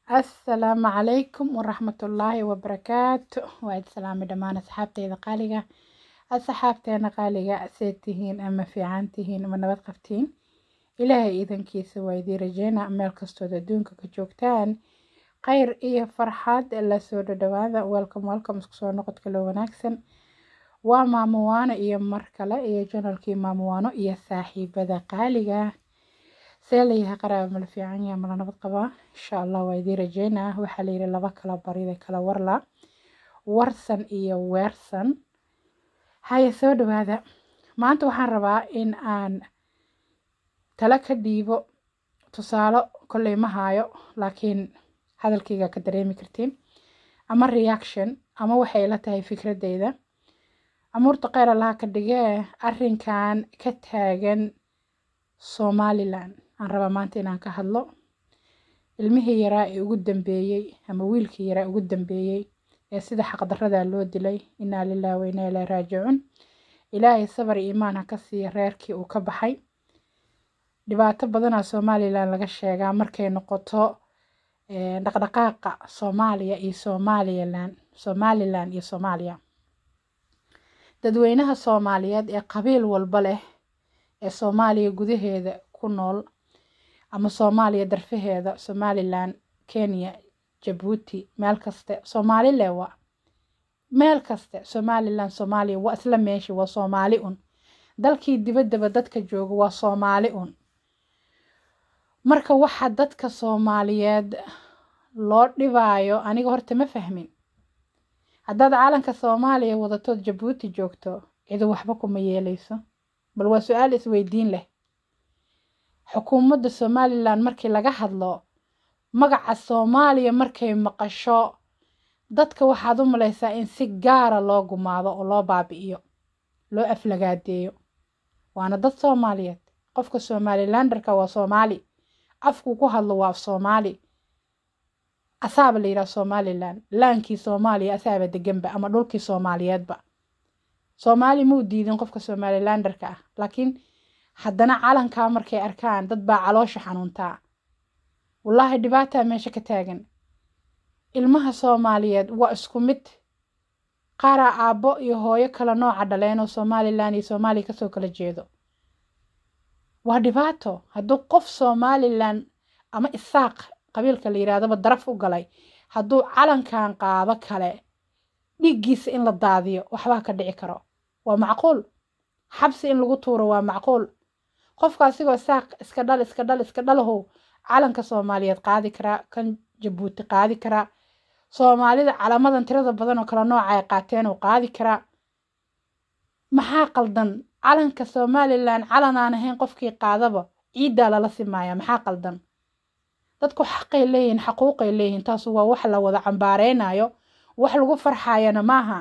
assalaamu calaykum waraxmatullaahi wabarakaatu waa id salaamay dhammaan asxaabteyda qaaliga asxaabteena qaaliga seed tihiin ama fiican tihiin ama nabad qabtiin ilaahay iidankiisa waa idii rajeyna meel kastood adduunka ka joogtaan khayr iyo farxad lasoo dhadhawaada welcome welcome isku soo noqodka loo wanaagsan waa maamuwaano iyo mar kale iyo janalkii maamuwaano iyo saaxiibada qaaliga see layahay qaraaba mala fiican yaha mala nabad qabaa insha allah waa idii rajeynaa waxaa layidhi laba kala barida kala warla warsan iyo weersan haya soo dhawaada maanta waxaan rabaa in aan tala ka dhiibo tusaalo kolley ma haayo laakiin hadalkayga ka dareemi kartiin ama reaction ama waxay la tahay fikradeyda amuurta kheyr allaha ka dhigee arrinkan ka taagan somalilan aan rabaa maanta inaan ka hadlo ilmihii yaraa ee ugu dambeeyey ama wiilkii yaraa ugu dambeeyey ee sida xaqdarradaa loo dilay inaa lilahi wa inaa ilaahi raajicuun ilaahay sabar iyo iimaan ha ka siiya reerkii uu ka baxay dhibaato badanaa somalilan laga sheegaa markay noqoto dhaqdhaqaaqa soomaaliya iyo somalilan somalilan iyo soomaaliya dadweynaha soomaaliyeed ee qabiil walba leh ee soomaaliya gudaheeda ku nool ama soomaaliya darfaheeda somalilan kenya jabuuti meel kaste soomaalile waa meel kaste somalilan soomaaliya waa isla meeshi waa soomaali un dalkii dibaddaba dadka jooga waa soomaali un marka waxa dadka soomaaliyeed loo dhibaayo aniga horta ma fahmin haddaad caalanka soomaaliya wadatood jabuuti joogto cidu waxba kuma yeeleyso bal waa su-aal isweydiin leh xukuumadda somalilan markii laga hadlo magaca soomaaliya markay maqasho dadka waxaad u malaysaa in si gaara loo gumaado oo loo baabi'iyo loo aflagaadeeyo waana dad soomaaliyeed qofka somalilanderka waa soomaali afkuu ku hadlo waa af soomaali asaaba la yidhaha somalilan laankii soomaaliya asaaba deganba ama dhulkii soomaaliyeedba soomaali muu diidin qofka somalilanderka ah laakiin haddana calankaa markay arkaan dad baa caloosha xanuuntaa wallaahi dhibaataa meesha ka taagan ilmaha soomaaliyeed waa isku mid qaaraa aabbo iyo hooyo kala nooca dhaleen oo somalilan iyo soomaaliya kasoo kala jeedo waa dhibaato hadduu qof somalilan ama isaaq qabiilka la yidhahdaba daraf u galay hadduu calankan qaado kale dhiiggiisa in la daadiyo waxbaa ka dhici karo waa macquul xabsi in lagu tuuro waa macquul qofka asigoo saaq iska dhal iska dhal iska dhalahow calanka soomaaliyeed qaadi karaa kan jabuuti qaadi karaa soomaalida calamadan tirada badan oo kala nooca ay qaateen uu qaadi karaa maxaa qaldan calanka somalilan calan aan ahayn qofkii qaadaba ciiddaa lala simaaya maxaa qaldan dadku xaqay leeyihin xaquuqay leeyihin taasu waa wax la wada cambaareynayo wax lagu farxayana maaha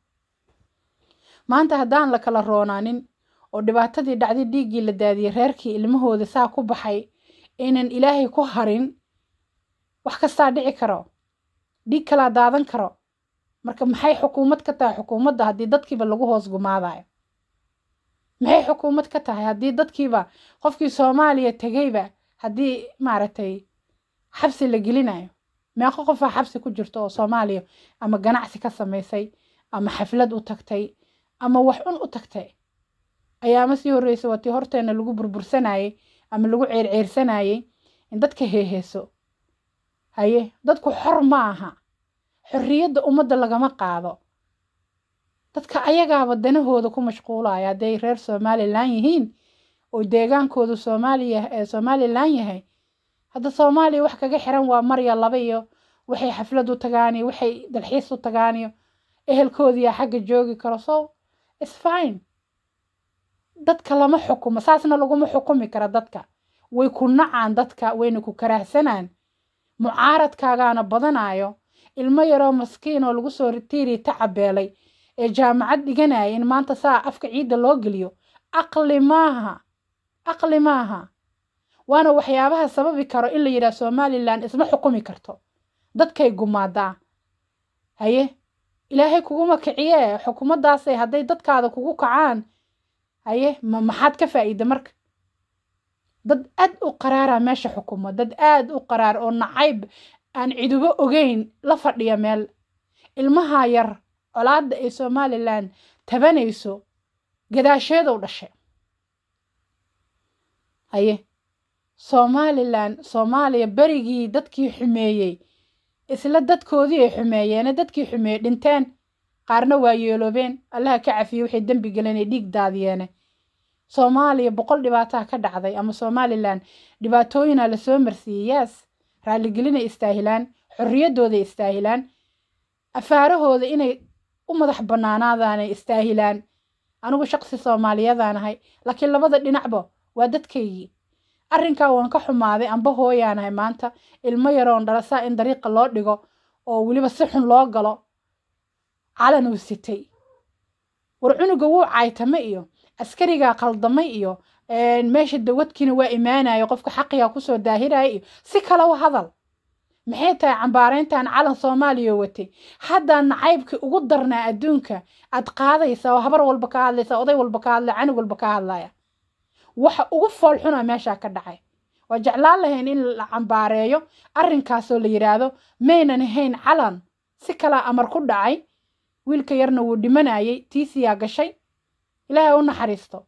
maanta haddaan la kala roonaanin oo dhibaatadii dhacday dhiiggii la daadiyey reerkii ilmahooda saa ku baxay aynan ilaahay ku harin wax kastaa dhici karo dhiig kalaa daadan karo marka maxay xukuumad ka tahay xukuumadda haddii dadkiiba lagu hoos gumaadayo maxay xukuumad ka tahay haddii dadkiiba qofkii soomaaliya tegayba haddii maaragtay xabsi la gelinayo meeqo qofaa xabsi ku jirto oo soomaaliya ama ganacsi ka samaysay ama xaflad u tagtay ama wax un u tagtay ayaama sii horreysa waa tii horteena lagu burbursanayey ama lagu ceerceersanayey in dadka heeheeso haye dadku xor ma aha xorriyadda ummadda lagama qaado dadka ayagaaba danahooda ku mashquulaya hadday reer somalilan yihiin oo deegaankoodu soomaaliya ee somalilan yahay hadda soomaaliya wax kaga xiran waa marya laba iyo waxay xaflad u tagaan iyo waxay dalxiis u tagaan iyo ehelkoodiyaa xagga joogi karo so its fine dadka lama xukumo saasna laguma xukumi kara dadka way ku nacaan dadka wayna ku karaahsanaan mucaaradkaagaana badanayo ilmo yaroo maskiin oo lagu soo tiiri tacabeelay ee jaamacad dhiganaya in maanta saa afka ciidda loo geliyo aqli maaha aqli maaha waana waxyaabaha sababi karo in la yidhaha somalilan isma xukumi karto dadkay gumaadaa haye ilaahay kuguma kiciye xukuumaddaasay hadday dadkaada kugu kacaan haye ma maxaad ka faa'iida marka dad aad u qaraara meesha xukumo dad aad u qaraar oo nacayb aan cidubo ogeyn la fadhiya meel ilmaha yar colaadda ay somalilan tabanayso gadaasheedow dhashay haye somalilan soomaaliya berigii dadkii xumeeyey isla dadkoodii ay xumeeyeene dadkii xumeeyey dhinteen qaarna waa yeeloobeen allaha ka cafiye waxay dembi geleen dhiig daadiyeene soomaaliya boqol dhibaataa ka dhacday ama somalilan dhibaatooyina lasoo marsiiyey yaas raalligelinay istaahilaan xorriyaddooday istaahilaan afaarahooda inay u madax bannaanaadaanay istaahilaan anigu shaqsi soomaaliyadaan ahay laakiin labada dhinacba waa dadkaygii arrinkaa waan ka xumaaday amba hooyaanahay maanta ilmo yaroon dhalasaa in dariiqa loo dhigo oo weliba si xun loo galo calan uu sitay war cunuga wuu caytame iyo askarigaa qaldamay iyo meesha dawadkiina waa imaanayo qofka xaqigaa kusoo daahiraya iyo si kale u hadal maxay tahay cambaarayntan calan soomaaliya watay haddaa nacaybkii ugu darnaa adduunka aad qaadaysa oo habar walba ka hadlaysa oday walba ka hadlaya canug walba ka hadlaya waxa ugu fool xuna meeshaa ka dhacay waa jeclaan lahayn in la cambaareeyo arrinkaasoo la yidhaahdo maynan ahayn calan si kalaa amar ku dhacay wiilka yarna wuu dhimanayay tiisiyaa gashay ilaahay u naxariisto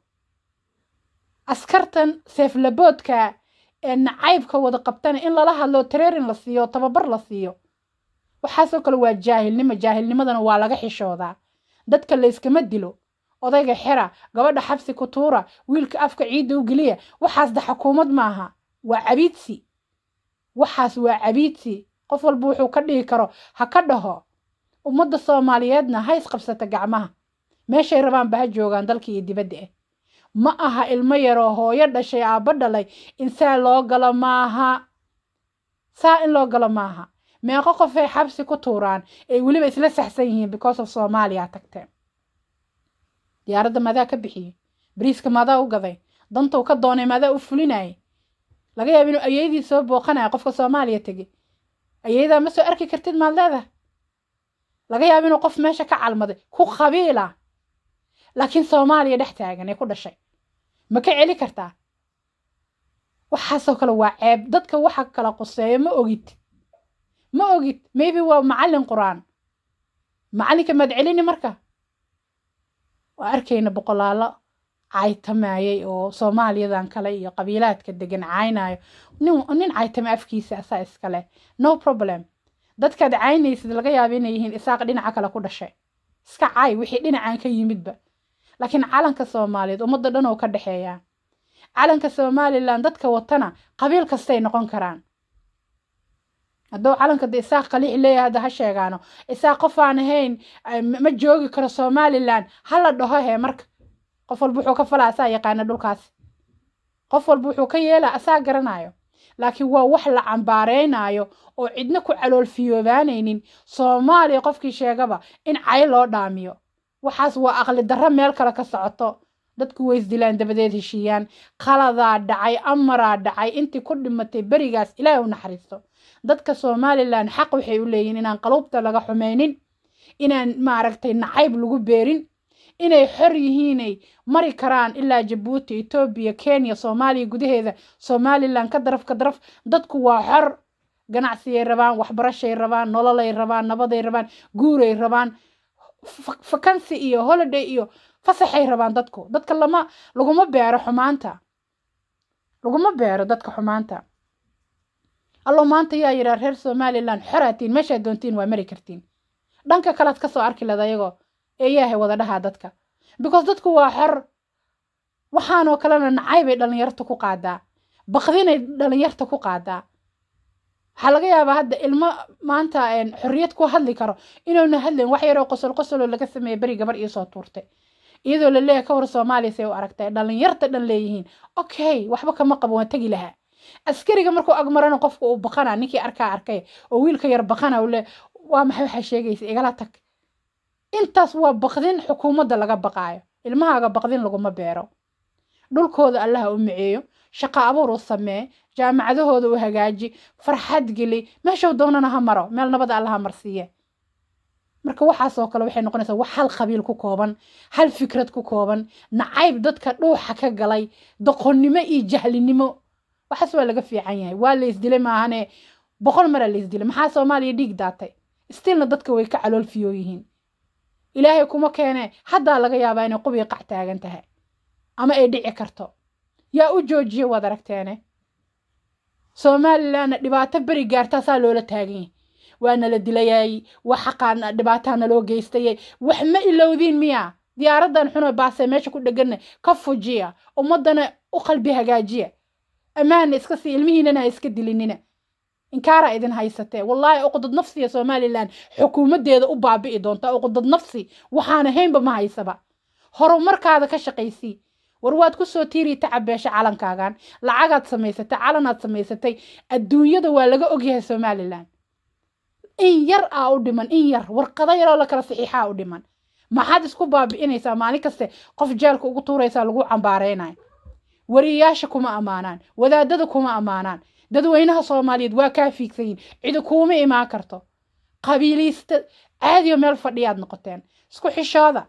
askartan seeflaboodka ee nacaybka wada qabtana in lala hadlo tareerin la siiyo tababar la siiyo waxaasoo kale waa jaahilnimo jaahilnimadana waa laga xishoodaa dadka layskama dilo odayga xera gabadha xabsi ku tuura wiilka afka ciidda u geliya waxaasda xukuumad maaha waa cabiidsi waxaas waa cabiidsi qof walba wuxuu ka dhigi karo ha ka dhaho ummadda soomaaliyeedna ha isqabsata gacmaha meeshay rabaanba ha joogaan dalka iyo dibadda ah ma aha ilmo yaroo hooyo dhashay aabba dhalay in saa loo galo maaha saa in loo galo maaha meeqo qofay xabsi ku tuuraan ay weliba isla saxsan yihiin because of soomaaliya tagteen diyaaradda maadaa ka bixiyey bariiska maadaa u gaday dantou ka doonay maadaa u fulinayay laga yaaba inuu ayeydii soo booqanaya qofka soomaaliya tegey ayeydaa ma soo arki kartid maad leedaha laga yaaba inuu qof meesha ka calmaday ku qabiila laakiin soomaaliya dhex taagan ee ku dhashay ma ka celi kartaa waxaasoo kale waa ceeb dadka waxa kala quseeyo ma ogid ma ogid maybe waa macallin qur-aan macallinka maad celini marka waa arkayna boqolaalo caytamayay oo soomaaliyadan kale iyo qabiilaadka degan caynayo nin nin caytama afkiisa asaa iskale no problem dadkaad caynaysid laga yaaba inay yihiin isaaq dhinaca kale ku dhashay iska cay wixii dhinacan ka yimidba laakiin calanka soomaaliyeed ummadda dhan oo ka dhexeeyaa calanka somalilan dadka watana qabiil kastay noqon karaan hadduu calanka de isaaq qaliix leeyahay hadda ha sheegaano isaaq qof aan ahayn ma joogi karo somalilan ha la dhaho hee marka qof walba wuxuu ka falaa asaa yaqaana dhulkaasi qof walba wuxuu ka yeelaa asaa garanayo laakiin waa wax la cambaareynayo oo cidna ku caloolfiyoobaanaynin soomaaliya qofkii sheegaba in cay loo dhaamiyo waxaas waa aqli darro meel kale ka socoto dadku way isdilaan dabadeed heshiiyaan qaladaa dhacay amaraa dhacay intii ku dhimatay berigaas ilaahay u naxariisto dadka somalilan xaq waxay u leeyihin inaan qaluubta laga xumaynin inaan maaragtay nacayb lagu beerin inay xor yihiinay mari karaan ilaa jabuuti etoobiya kenya soomaaliya gudaheeda somalilan ka daraf ka daraf dadku waa xor ganacsiyay rabaan waxbarashay rabaan nololay rabaan nabaday rabaan guuray rabaan fakansi iyo holiday iyo fasaxay rabaan dadku dadka lama laguma beero xumaanta laguma beero dadka xumaanta allo maanta yaa yidhaa reer somalilan xoraatiin meeshaad doontiin waa mari kartiin dhanka kalead kasoo arki lada ayagoo eeyaahay wada dhahaa dadka because dadku waa xor waxaanoo kalena nacaybay dhalinyarta ku qaadaa baqdinay dhalinyarta ku qaadaa waxaa laga yaabaa hadda ilmo maanta xorriyad ku hadli karo inuuna hadlayn wax yaroo qosol qosoloo laga sameeya beri gabar iisoo tuurtay iyadoo la leeyahay ka hor soomaaliya say u aragtay dhalinyarta dhan leeyihiin okay waxba kama qabo waan tegi lahaa askariga markuu agmarana qofka uu baqana ninkii arkaa arkay oo wiilka yar baqana uu le waa maxay waxaa sheegaysa igala tag intaas waa baqdin xukuumadda laga baqaayo ilmahaaga baqdin laguma beero dhulkooda allaha u miceeyo shaqo abuur u samee jaamacadahooda u hagaaji farxad geli meeshuu doonana ha maro meel nabada allaha marsiiye marka waxaasoo kale waxay noqonaysaa wax hal qabiil ku kooban hal fikrad ku kooban nacayb dadka dhuuxa ka galay doqonnimo iyo jahlinimo waxaas waa laga fiican yahay waa la isdilay maahane boqol maraa laisdilay maxaa soomaaliya dhiig daatay stilna dadka way ka calool fiyoo yihiin ilaahay kuma keene haddaa laga yaabaa inay qubii qac taagan tahay ama ay dhici karto yaa u joojiye waad aragteene somalilanna dhibaato beri gaartaasaa loola taagan yahay waa nala dilayay wax xaqaa dhibaataa naloo geystayay wax ma ilowdiin miya diyaaradan xunoo baasee meesha ku dheganna ka fujiya ummadana u qalbi hagaajiya ammaanna iska sii ilmihiinana ha iska dilinina inkaaraa idin haysatee wallaahi uqdad nafsiya somalilan xukuumaddeeda u baabi'i doonta uqdad nafsi waxaana haynba ma haysaba horumarkaada ka shaqaysii war waad ku soo tiiri tacabeesha calankaagan lacagaad samaysatay calanaad samaysatay adduunyada waa laga ogyahay somalilan in yar aa u dhiman in yar warqado yaroo la kala saxiixaa u dhiman maxaad isku baabi'inaysaa maalin kaste qof jeelka ugu tuuraysaa lagu cambaaraynayo wariyayaasha kuma ammaanaan wadaadada kuma ammaanaan dadweynaha soomaaliyeed waa kaa fiigsayin cidi kuuma imaan karto qabiiliista caadiyo meel fadhiyaad noqoteen isku xishooda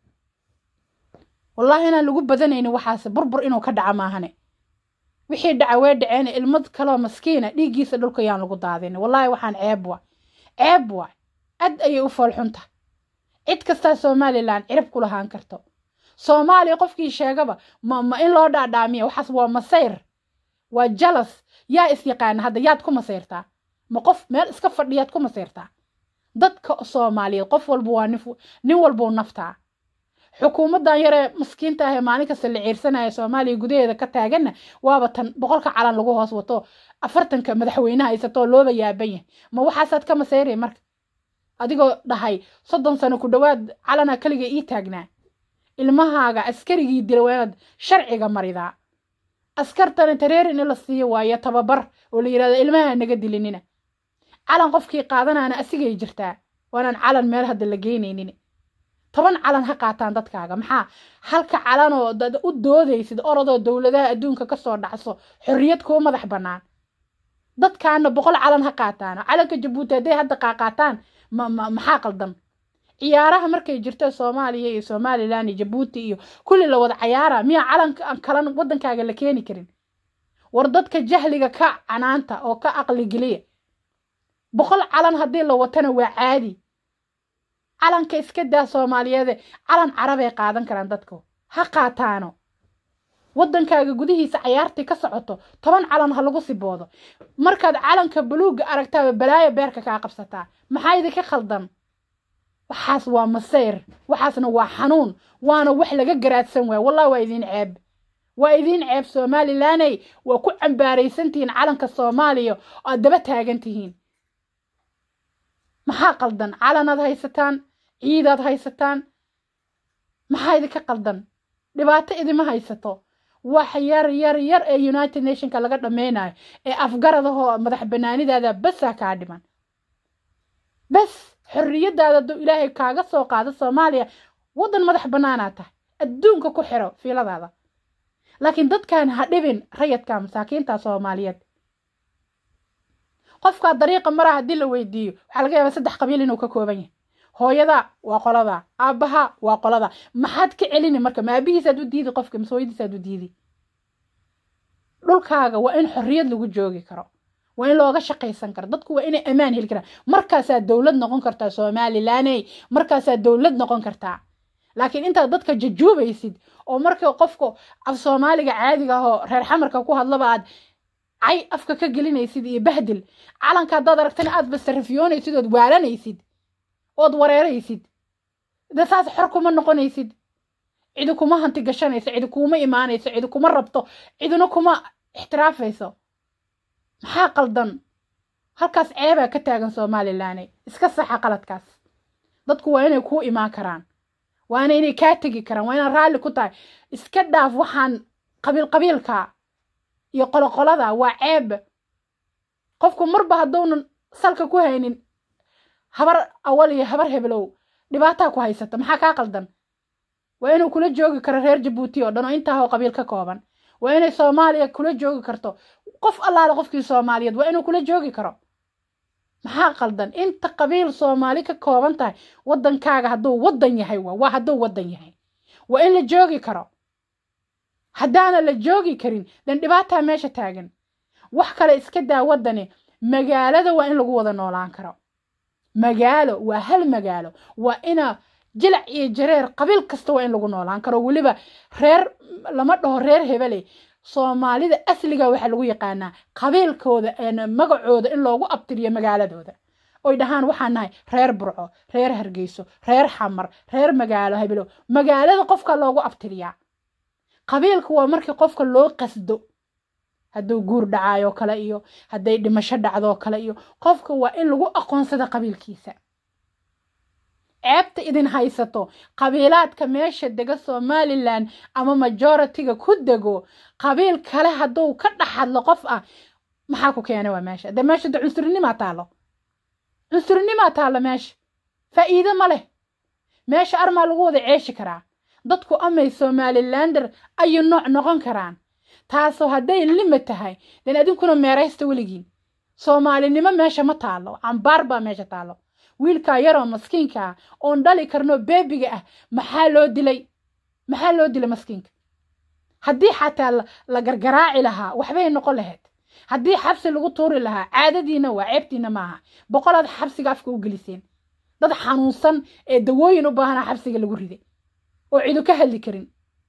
wallaahi inaan lagu badanaynin waxaase burbur inuu ka dhaca maahane wixii dhaca way dhaceen ilmad kaloo maskiina dhiiggiisa dhulka yaan lagu daadin wallaahi waxaan ceeb wa ceeb wa ad ayay u foolxunta cid kastaa somalilan cirib ku lahaan karto soomaaliya qofkii sheegaba ma ma in loo dhaadhaamiya waxaas waa masayr waa jalas yaa is yaqaana hadda yaad ku masayrtaa ma qof meel iska fadhiyaad ku masayrtaa dadka soomaaliyeed qof walba waa nin walbuu naftaa xukuumaddan yaree maskiinta ahee maalin kasta la ciirsanaya soomaaliya gudaheeda ka taaganna waaba tan boqolka calan lagu hoos wato afartanka madaxweynaha haysatoo looba yaaban yahay ma waxaasaad ka masayray marka adigoo dhahay soddon sano ku dhowaad calana keliga ii taagnaa ilmahaaga askarigii dila waa inaad sharciga maridaa askartana tareer in la siiyo waayo tababar oo la yidhahdo ilmaha naga dilinina calan qofkii qaadanaana asigay jirtaa waanaan calan meel hadda la geynaynin toban calan ha qaataan dadkaaga maxaa halka calanoo dad u doodaysid orodoo dowladaha adduunka kasoo dhacso xorriyad kuu madax bannaan dadkaana boqol calan ha qaataano calanka jabuuti hadday hadda qaaqaataan maxaa qaldan ciyaaraha markay jirto soomaaliya iyo somalilan iyo jabuuti iyo kulli la wada cayaara miyaa calan kalan waddankaaga la keeni karin war dadka jahliga ka canaanta oo ka aqli geliya boqol calan haddii la watana waa caadi calanka iska daa soomaaliyeede calan carabay qaadan karaan dadku ha qaataano waddankaaga gudihiisa cayaartii ka socoto toban calan ha lagu siboodo markaad calanka buluugga aragtaaba balaayo beerka kaa qabsataa maxaa idinka khaldan waxaas waa masayr waxaasna waa xanuun waana wax laga garaadsan waaya wallahi waa idiin ceeb waa idiin ceeb somalilaney waa ku cambaaraysantihiin calanka soomaaliya oo aad daba taagan tihiin maxaa qaldan calanaad haysataan ciidaad haysataan maxaa idinka qaldan dhibaato idima haysato wax yar yar yar ee united nationka laga dhammaynayo ee afgaradahoo madax banaanidaada basaa kaa dhiman bas xorriyadaada hadduu ilaahay kaaga soo qaado soomaaliya waddan madax bannaanaa tahay adduunka ku xiro fiiladaada laakiin dadkan ha dhibin rayadka masaakiinta soomaaliyeed qofkaa dariiqa maraa haddii la weydiiyo waxaa laga yaabaa saddex qabiil inuu ka kooban yahay hooyada waa qolada aabbaha waa qolada maxaad ka celini marka ma aabihiisaad u diidi qofka mise hooyadiisaad u diidi dhulkaaga waa in xorriyad lagu joogi karo waa in looga shaqaysan karo dadku waa inay ammaan heli karaan markaasaa dowlad noqon kartaa somalilaney markaasaa dowlad noqon kartaa laakiin intaad dadka jajuubaysid oo marka qofka af soomaaliga caadiga ahoo reer xamarka ku hadlaba aad cay afka ka gelinaysid iyo bahdil calanka haddaad aragtana aad basarafiyoonaysid ood waalanaysid ood wareeraysid de saas xor kuma noqonaysid cidi kuma hanti gashanayso cidi kuma imaanayso cidi kuma rabto cidina kuma ixtiraafayso maxaa qaldan halkaas ceebaa ka taagan somalilaney iska saxa qaladkaas dadku waa inay kuu imaan karaan waana inay kaa tegi karaan waa inaad raalli ku tahay iska dhaaf waxaan qabiil qabiilka iyo qoloqolada waa ceeb qofku marba hadduunan salka ku haynin habar awal iyo habar hebelow dhibaataa ku haysata maxaa kaa qaldan waa inuu kula joogi karo reer jabuuti oo dhan oo intaahoo qabiil ka kooban waa inay soomaaliya kula joogi karto qof allaale qofkii soomaaliyeed waa inuu kula joogi karo maxaa qaldan inta qabiil soomaali ka kooban tahay waddankaaga hadduu waddan yahay waa waa hadduu waddan yahay waa in la joogi karo haddaana la joogi karin dan dhibaataa meesha taagan wax kale iska daa waddani magaalada waa in lagu wada noolaan karo magaalo waa hal magaalo waa ina jilac iyo jareer qabiil kasta waa in lagu noolaan karo weliba reer lama dhaho reer hebele soomaalida asliga waxaa lagu yaqaanaa qabiilkooda magacooda in loogu abtiriyo magaaladooda oy dhahaan waxaan nahay reer burco reer hargeyso reer xamar reer magaalo hebelo magaalada qofka loogu abtiriyaa qabiilka waa markii qofka loo qasdo hadduu guur dhacaayoo kale iyo hadday dhimasho dhacdoo kale iyo qofka waa in lagu aqoonsada qabiilkiisa ceebta idin haysato qabiilaadka meesha dega somalilan ama majoritiga ku dego qabiil kale hadduu ka dhex hadlo qof ah maxaa ku keena waa meesha de meesha de cunsurnima taalo cunsurnima taalo meesha faa'iido ma leh meesha armaa lagu wada ceeshi karaa dadku amay somalilander ayuu nooc noqon karaan taasoo hadday lima tahay den adinkuna meeraysta weligiin soomaalinimo meesha ma taalo cambaar baa meesha taalo wiilkaa yaroo maskiinka ah oon dhali karno beebiga ah maxaa loo dilay maxaa loo dilay maskiinka haddii xataa la gargaraaci lahaa waxbay noqon lahayd haddii xabsi lagu tuuri lahaa caadadiina waa ceebtiina maaha boqolaad xabsiga afka u geliseen dad xanuunsan ee dawooyin u baahanaa xabsiga lagu riday oo cidu ka hadli karin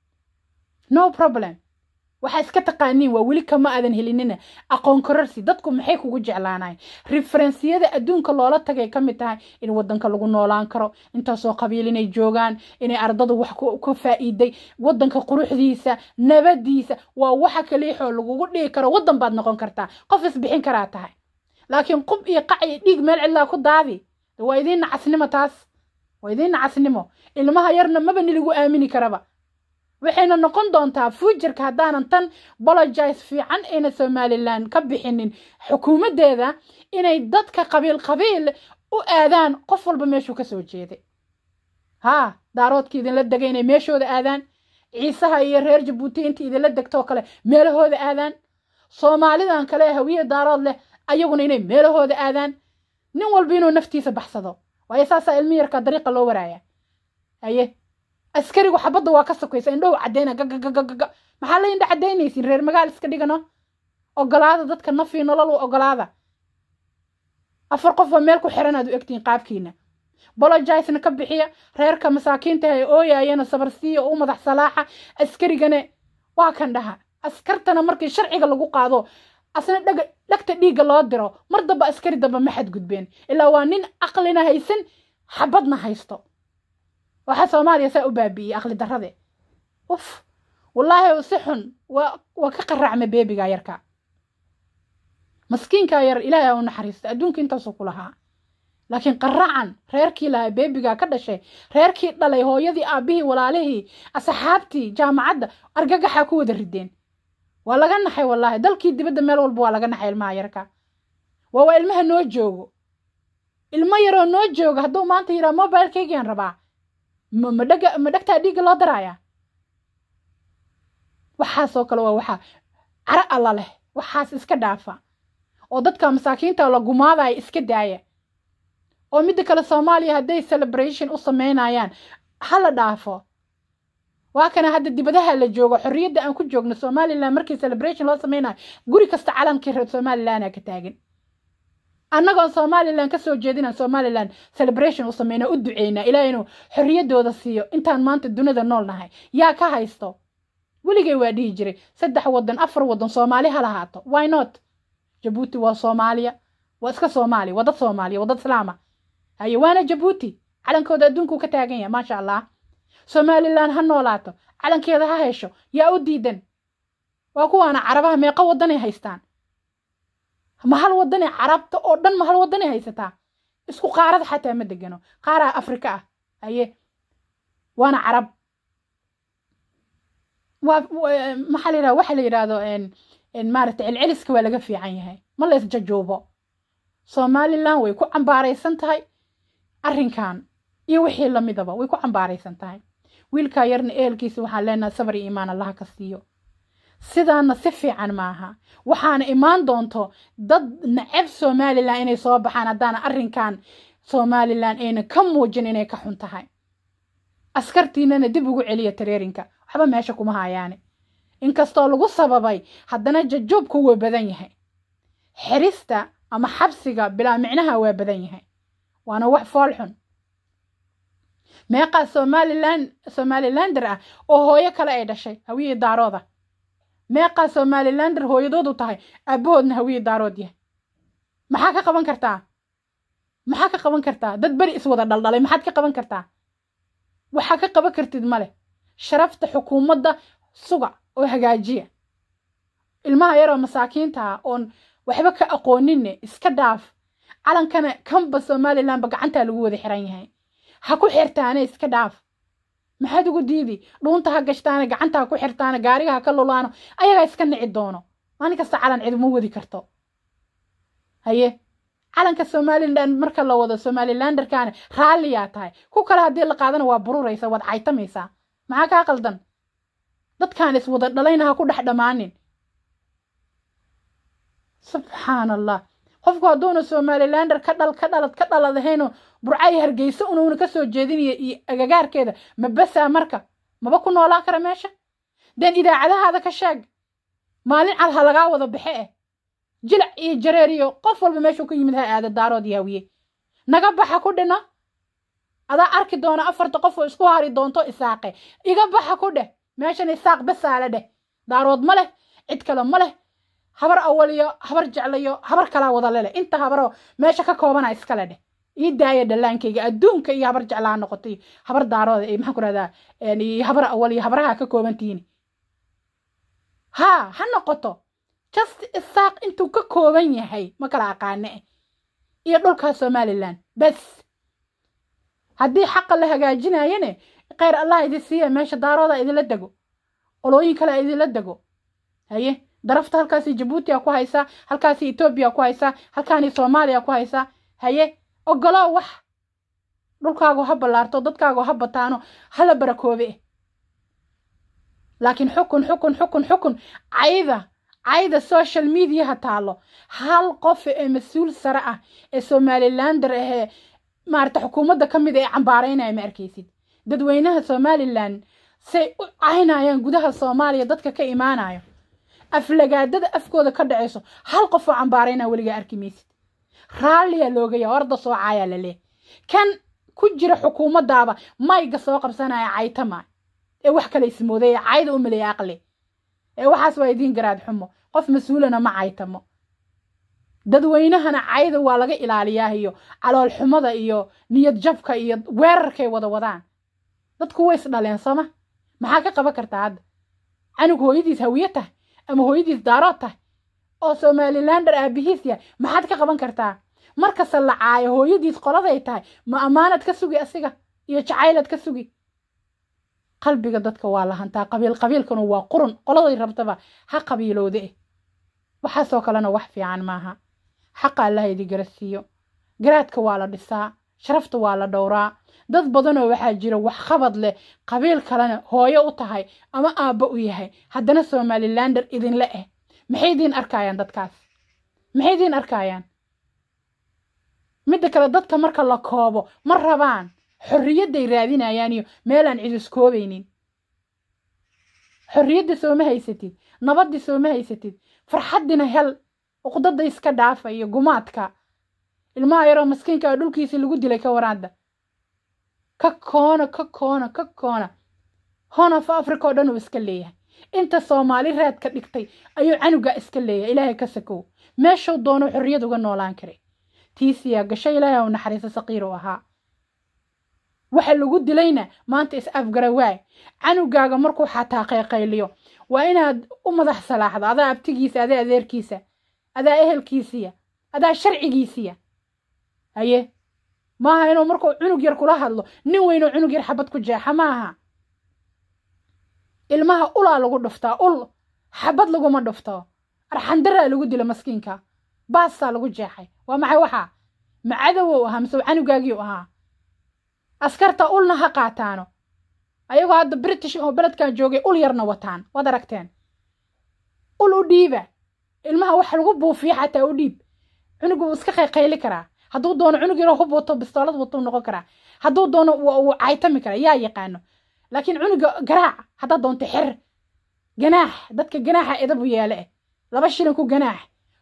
no problem waxaa iska taqaaniin waa weli kama aadan helinina aqoon kororsi dadku maxay kugu jeclaanayn referensiyada adduunka loola tagay ka mid tahay in wadanka lagu noolaan karo intaasoo qabiil inay joogaan inay ardadu wax ka faa'iiday wadanka quruxdiisa nabadiisa waa waxa kaliixoo lagugu dhigi karo wadan baad noqon kartaa qof isbixin karaa tahay laakiin qub iyo qac iyo dhiig meel cidlaa ku daadi waa idiin nacasnimo taas waa idiin nacasnimo ilmaha yarna maba niligu aamini karaba waxayna noqon doontaa fuujarka haddaanan tan bologise fiican ayna somalilan ka bixinin xukuumaddeeda inay dadka qabiil qabiil u aadaan qof walba meeshuu kasoo jeeday haa daaroodka idinla degay inay meeshooda aadaan ciisaha iyo reer jabuuti inta idinla degtoo kale meelahooda aadaan soomaalidan kale hawiye daarood leh ayaguna inay meelahooda aadaan nin walba inuu naftiisa baxsado waayo saasaa ilmi yarka dariiqa loo waraaya haye askarigu xabadda waa ka sokaysa indhow caddeyna gagagagaga maxaa la indha caddaynaysin reer magaal iska dhigano ogolaada dadka nafii nolol u ogolaada afar qof waa meel ku xiran aad u egtiin qaabkiina bolojisna ka bixiya reerka masaakiinta ay ooyayana sabarsiiya u madax salaaxa askarigana waa kan dhaha askartana markii sharciga lagu qaado asna dhaga dhagta dhiigga loo diro mar damba askari damba ma xadgudbeen ilaa waa nin aqlina haysan xabadna haysto waxaa soomaaliya saa u baabi'iyey aqli darrade uf wallaahi si xun waa waa ka qaraacma beebiga yarka maskiinkaa yar ilaahay aa u naxariista adduunka intaasuu ku lahaa laakiin qaracan reerkii lahaa beebigaa ka dhashay reerkii dhalay hooyadii aabbihii walaalihii asxaabtii jaamacadda argagaxaa ku wada rideen waa laga naxay wallaahi dalkii dibadda meel walba waa laga naxay ilmaha yarka waa waa ilmaha noo joogo ilmo yaroo noo jooga hadduu maanta yidhaha mobilekeygaan rabaa ma dhaga ma dhagtaa dhiigga loo daraaya waxaasoo kale waa waxaa cara alla leh waxaas iska dhaafa oo dadka masaakiinta la gumaadaya iska daaya oo midda kale soomaaliya hadday celebration u sameynayaan ha la dhaafo waa kana hadda dibadaha la joogo xorriyadda aan ku joogno somalilan markii celebration loo sameynayo guri kasta calankii reer somalilanaa ka taagan annagoon somalilan kasoo jeedinaan somalilan celebration u sameynaa u duceynaa ilaa inuu xorriyaddooda siiyo intaan maanta dunida nool nahay yaa ka haysto weligay waa dhihi jiray saddex waddan afar waddan soomaali ha lahaato why not jabuuti waa soomaaliya waa iska soomaaliya waa dad soomaaliya waa dad islaama haye waana jabuuti calankooda adduunkuu ka taagan yahay maasha allah somalilan ha noolaato calankeeda ha hesho yaa u diidan waa kuwaana carabaha meeqa waddanay haystaan ma hal waddanay carabta oo dhan ma hal waddanay haysataa isku qaarada xataa ma degano qaaraa afrika ah haye waana carab waa maxaa la yidhahda waxa la yidhahdo maaragta celceliska waa laga fiican yahay ma la isjajuubo somalilan way ku cambaaraysan tahay arrinkan iyo wixii lamidaba way ku cambaaraysan tahay wiilkaa yarna ehelkiisa waxaan leenahay sabar iyo iimaan allaha ka siiyo sidaana si fiican maaha waxaana imaan doonto dad nacab somalilan inay soo baxaan haddaana arrinkan somalilan ayna ka muujin inay ka xun tahay askartiinana dib ugu celiya tareerinka waxba meesha kuma hayaane inkastoo lagu sababay haddana jajuubku waa badan yahay xirista ama xabsiga bilaa micnaha waa badan yahay waana wax fool xun meeqaa somalilan somalilander ah oo hooyo kale ay dhashay hawiyii daarooda meeqaa somalilander hooyadoodu tahay aabahoodna hawiyii daarood yahay maxaa ka qaban kartaa maxaa ka qaban kartaa dad beri iswada dhaldhalay maxaad ka qaban kartaa waxaa ka qaban kartid male sharafta xukuumadda suga oo hagaajiya ilmaha yaroo masaakiinta ah oon waxba ka aqooninne iska dhaaf calankana kanba somalilanba gacantaa lagu wada xiran yahay ha ku xirtaane iska dhaaf maxaad ugu diidi dhuunta ha gashtaane gacanta ha ku xirtaane gaariga ha ka lulaano ayagaa iska nici doono maalin kasta calan ciduma wadi karto haye calanka somalilan marka la wado somalilanderkaane raalliyaa tahay ku kale haddii la qaadana waa bururaysa waad caytamaysaa maxaa kaa qaldan dadkaan iswada dhalayna ha ku dhex dhammaanin subxaan allah qofku hadduuna somalilander ka dhal ka dhalad ka dhalad ahaynoo burcay hargeysa unuuna ka soo jeedinaya iyo agagaarkeeda ma basaa marka maba ku noolaan kara meesha deen idaacadahaada ka sheeg maalin cad ha lagaa wada baxe eh jilac iyo jareer iyo qof walba meeshuu ka yimid ha aada daarood yaawiye naga baxa ku dhina adaa arki doona afarta qof oo isku hari doonto isaaqe iga baxa ku dheh meeshan isaaq basaala dheh daarood ma leh cid kale ma leh habar awaliyo habar jeclayo habar kalaa wada leleh inta habaroo meesha ka koobana iskale dheh ii daaya dhallaankayga adduunka iyo habar jeclaa noqotay habar daarooda iyo maxaan ku rahdaa iyo habar awal iyo habaraha ka koobantihiin haa ha noqoto just isaaq intuu ka kooban yahay ma kala aqaane iyo dhulkaa somalilan bes haddii xaqa la hagaajinayane kheyr allah idin siiya meesha daarooda idinla dego olooyin kale idinla dego haye darafta halkaasi jabuutiya ku haysaa halkaasi etoobiya ku haysaa halkaani soomaaliya ku haysaa haye ogoloo wax dhulkaagu ha ballaarto dadkaagu ha bataano hala barakoobe laakiin xukun xukun xukun xukun cayda cayda social mediaha taalo hal qof ee mas-uul sare ah ee somalilander ahee maarata xukuumadda ka mid ee cambaaraynaya ma arkaysid dadweynaha somalilan say u caynayaan gudaha soomaaliya dadka ka imaanayo aflagaadada afkooda ka dhacayso hal qof oo cambaaraynaa weligaa arki maysid raalliyaa loogaya orda soo caayaa la leeh kan ku jira xukuumaddaaba mayga soo qabsanaya caytama ee wax kale ismooday ee cayda u maleeya aqli ee waxaas waa idiin garaad xumo qof mas-uulana ma caytamo dadweynahana cayda waa laga ilaaliyaa iyo calool xumada iyo niyad jabka iyo weerarkay wada wadaan dadku way is dhaleen sooma maxaa ka qaban kartaa hadda canug hooyadiis hawiye tahay ama hooyadiis daarood tahay oo somalilander aabihiis yahay maxaad ka qaban kartaa markasta la caayo hooyadiis qoladay tahay ma ammaanad ka sugi asiga iyo jacaylad ka sugi qalbiga dadka waa la hantaa qabiil qabiilkuna waa qurun qoladay rabtaba ha qabiilowde eh waxaasoo kalena wax fiican maaha xaqa allaha idi garasiiyo garaadka waa la dhisaa sharafta waa la dhowraa dad badanoo waxaa jira wax qabad leh qabiil kalena hooyo u tahay ama aabbo u yahay haddana somalilander idinle eh maxay idiin arkayaan dadkaas maxay idiin arkayaan midda kale dadka marka la koobo ma rabaan xorriyadday raadinayaan iyo meelaan cid iskoobaynin xorriyadda sooma haysatid nabaddii sooma haysatid farxaddina hel uqdada iska dhaafa iyo gumaadka ilmaha yaroo maskiinka a dhulkiisii lagu dilay ka waraada ka koona ka koona ka koona honof africa oo dhan uu iska leeyahay inta soomaali raadka dhigtay ayuu canugaa iska leeyahay ilaahay ka sakow meeshuu doono xorriyad uga noolaan karay tiisiyaa gasho ilaahay u naxariiso saqiir u ahaa waxa lagu dilayna maanta is afgarawaay canugaaga markuu xataa qayqayliyo waa inaad u madax salaaxdo adaa abtigiisa adaa adeerkiisa adaa ehelkiisiya adaa sharcigiisiya haye maaha inuu markuu cunug yar kula hadlo nin weynoo cunug yar xabad ku jeexa maaha ilmaha ulaa lagu dhuftaa ul xabad laguma dhufto arxandaraa lagu dila maskiinka baasaa lagu jeexay waa maxay waxaa ma cadowow ahaa mise canugaagiiu ahaa askarta ulna ha qaataano ayagoo hadda british oo beledkan joogay ul yarna wataan waad aragteen ul u dhiiba ilmaha wax lagu buufiya xataa u dhiib cunugu wuu iska qayqayli karaa hadduu doono cunug yaroo hub wato bistoolad watou noqon karaa hadduu doono wuu caytami karaa yaa yaqaano laakiin cunuga garaac haddaad doonto xer ganaax dadka ganaaxa edabu yeele eh laba shilin ku ganaax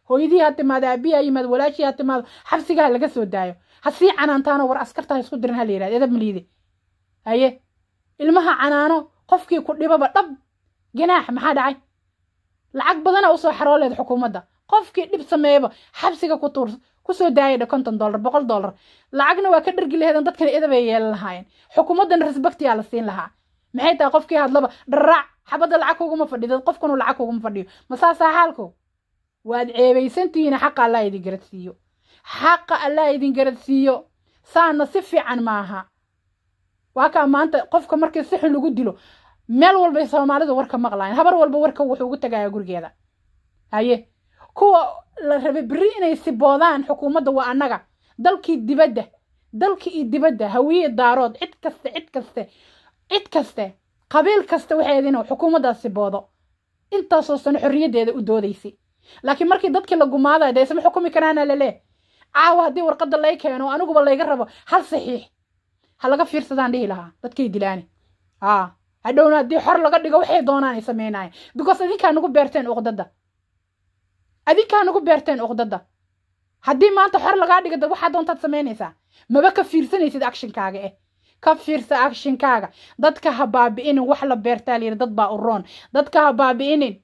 hooyadii ha timaado aabihi ha yimaado walaashii ha timaado xabsigaha laga soo daayo ha sii canaantaano war askarta ha isku dirin ha la yidhahdo edab maliide haye ilmaha canaano qofkii ku dhibaba dhab ganaax maxaa dhacay lacag badana usoo xarooleed xukuumadda qofkii dhib sameeyaba xabsiga ku tuur kusoo daayadha konton dollar boqol dollar lacagna waa ka dhargi laheedan dadkana edabay yeelan lahaayeen xukuumaddana resbaktiyaa la siin lahaa maxay tahay qofkii hadlaba dharaac xabadda lacag kuguma fadhido qofkanu lacag kuguma fadhiyo ma saasaa xaalku waad ceebaysantihiina xaqa allah idin garadsiiyo xaqa allah idin garadsiiyo saana si fiican maaha waa kaa maanta qofka markii si xun lagu dilo meel walbay soomaalidu warka maqlaayeen habar walba warka wuxuu ugu tagayaa gurigeeda haye kuwa la rabay berri inay siboodaan xukuumadda waa annaga dalkii dibadda dalkii iyo dibadda hawiye daarood cid kaste cid kaste cid kaste qabiil kasta waxay inuu xukuumaddaas siboodo intaasoo sano xorriyaddeeda u doodaysay laakiin markii dadkii la gumaadayo dee isma xukumi karaana laleeh caawa haddii warqadda lay keeno aniguba layga rabo hal saxiix ha laga fiirsadaan dhihi lahaa dadkay dilaani aa hadhowna haddii xor laga dhigo waxay doonaan ay samaynayan because adinkaa nagu beerteen uqdadda adinkaa nagu beerteen uqdadda haddii maanta xor lagaa dhigo dad waxaa doontaad samaynaysaa maba ka fiirsanaysid actionkaaga eh ka fiirsa actionkaaga dadka ha baabi'inin wax la beertaa layidhi dad baa u roon dadka ha baabi'inin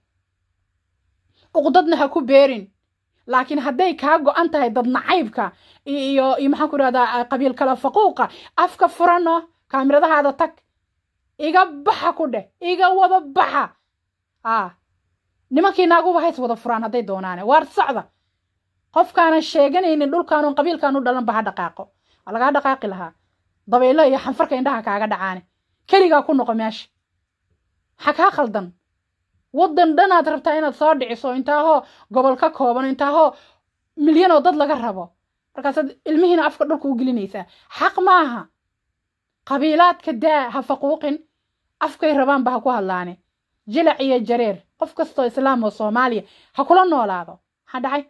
uqdadna ha ku beerin laakiin hadday kaa go-an tahay dad nacaybka iyo iyo maxaan ku idhahdaa qabiil kala faquuqa afka furano kaamiradahaada tag iga baxa ku dheh iga wada baxa aa nimankii naaguba hays wada furaan hadday doonaane waar socda qofkaanan sheeganaynin dhulkaanun qabiilkaan u dhalanba ha dhaqaaqo waa lagaa dhaqaaqi lahaa dabaylo iyo xanfarka indhaha kaaga dhacaane keligaa ku noqo meesha maxaa kaa khaldan waddan dhanaad rabtaa inaad soo dhiciso intaahoo gobol ka kooban intaahoo milyan oo dad laga rabo markaasaad ilmihiina afka dhulka u gelinaysaa xaq maaha qabiilaadka daa ha faquuqin afkay rabaanba ha ku hadlaane jilac iyo jareer qof kastoo islaam oo soomaaliya ha kula noolaado maxaa dhacay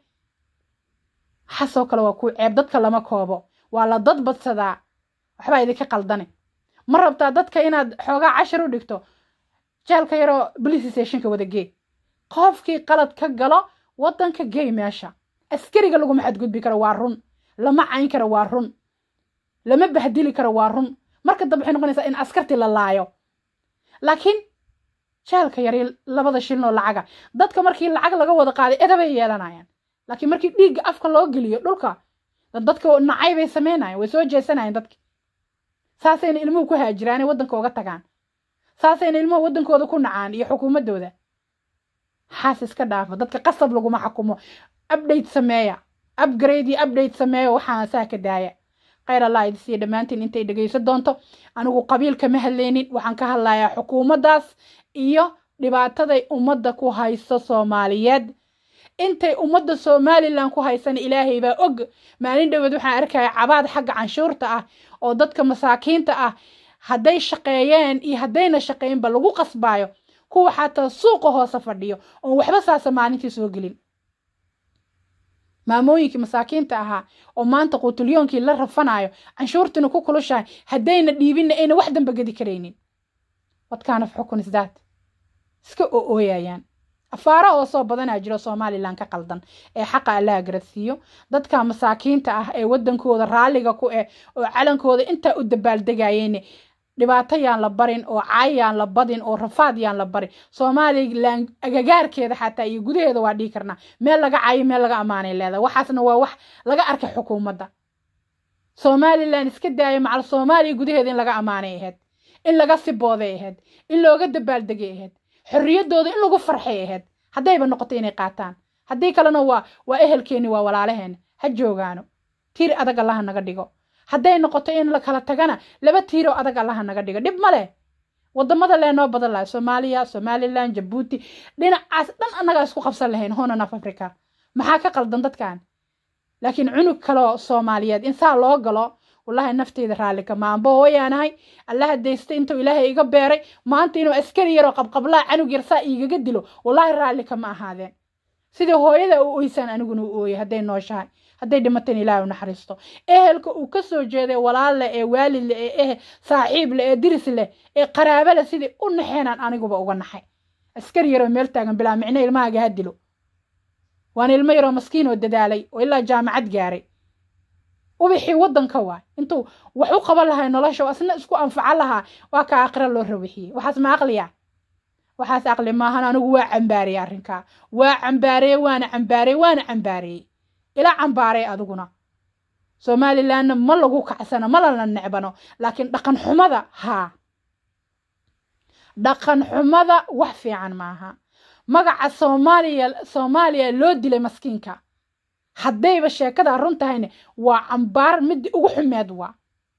waxaasoo kale waa kuu ceeb dadka lama koobo waa la dad badsadaa waxbaa idinka qaldane ma rabtaa dadka inaad xoogaa cashar u dhigto jeelka yaroo police stationka wada gee qofkii qalad ka galo waddanka gey meesha askariga laguma xadgudbi karo waa run lama cayn karo waa run lama bahdili karo waa run marka dambe waxay noqonaysaa in askartii la laayo laakiin jeelka yari labada shilin oo lacaga dadka markii lacag laga wada qaaday edabay yeelanayaan laakiin markii dhiigga afka loo geliyo dhulka dadka nacay bay samaynayan way soo jeesanayaan dadki saasayna ilmuhu ku haajiraane waddanka uga tagaan saasayna ilmuhu waddankooda ku nacaan iyo xukuumaddooda xaas iska dhaafa dadka qasab laguma xakumo update sameeya upgrade iyo update sameeya waxaan saa ka daaya khayr allah idi siiya dhammaantiin intay dhegaysan doonto anigu qabiil kama hadlaynin waxaan ka hadlayaa xukuumaddaas iyo dhibaataday ummadda ku hayso soomaaliyeed intay ummadda somalilan ku haysana ilaahay baa og maalin dhaweed waxaan arkaya cabaad xagga canshuurta ah oo dadka masaakiinta ah hadday shaqeeyeen iyo haddayna shaqeynba lagu qasbaayo kuwa xataa suuqa hoose fadhiyo oon waxba saasa maalintii soo gelin maamooyinkii masaakiinta ahaa oo maanta quutulyoonkii la rafanayo canshuurtiina ku kulushahay haddayna dhiibinna ayna wax damba gedi karaynin wadkaana xukun isdaad iska o-ooyayaan afaara oo soo badanaa jiro somalilan ka qaldan ee xaqa allaha garadsiiyo dadka masaakiinta ah ee waddankooda raalliga ku eh oo calankooda intaa u dabaaldegayeen dhibaato yaan la barin oo caay yaan la badin oo rafaad yaan la barin somalilan agagaarkeeda xataa iyo gudaheeda waa dhihi karnaa meel laga caayo meel laga ammaanay leedahay waxaasna waa wax laga arkay xukuumadda somalilan iska daaya macal soomaaliya gudaheeda in laga ammaanay ahayd in laga sibooday ahayd in looga dabaaldegay ahayd xorriyaddooda in lagu farxay ahayd haddayba noqoto inay qaataan haddii kalena waa waa ehelkeenni waa walaalaheena ha joogaano tiir adag allaha naga dhigo hadday noqoto in la kala tagana laba tiiroo adag allaha naga dhigo dhib ma leh wadamada leenoo badan lahay soomaaliya somalilan jabuuti dhinacaas dhan annagaa isku qabsan lahayn honan af africa maxaa ka qaldan dadkan laakiin cunug kaloo soomaaliyeed in saa loo galo wallahi nafteyda raalli kama anba hooyaanahay allaha daysta intuu ilaahay iga beeray maanta inuu askari yaroo qabqablaa canug yar saa iigaga dilo wallahi raalli kama ahaadeen sidii hooyada u oysaan aniguna u ooyay hadday nooshahay hadday dhimateen ilaahay u naxariisto ehelka uu ka soo jeeday walaalle ee waalidle ee eh saaxiible ee diris leh ee qaraabale sidii u naxeenaan aniguba uga naxay askari yaroo meel taagan bilaa micno ilmahaaga ha dilo waana ilmo yaroo maskiin oo dadaalay oo ilaa jaamacad gaaray ubixii waddanka waay intuu wax u qaban lahay nolosha oo asna isku anfacan lahaa waa ka aakhira loo rawixiyey waxaas ma aqliya waxaas aqli maahan anigu waa cambaariyey arrinkaa waa cambaareye waana cambaareye waana cambaariyey ila cambaaray adiguna somalilandna ma lagu kacsano ma lana necbano laakiin dhaqan xumada haa dhaqan xumada wax fiican maaha magaca soomaaliya soomaaliya loo dilay maskiinka haddayba sheekada run tahayne waa cambaar midii ugu xumeed waa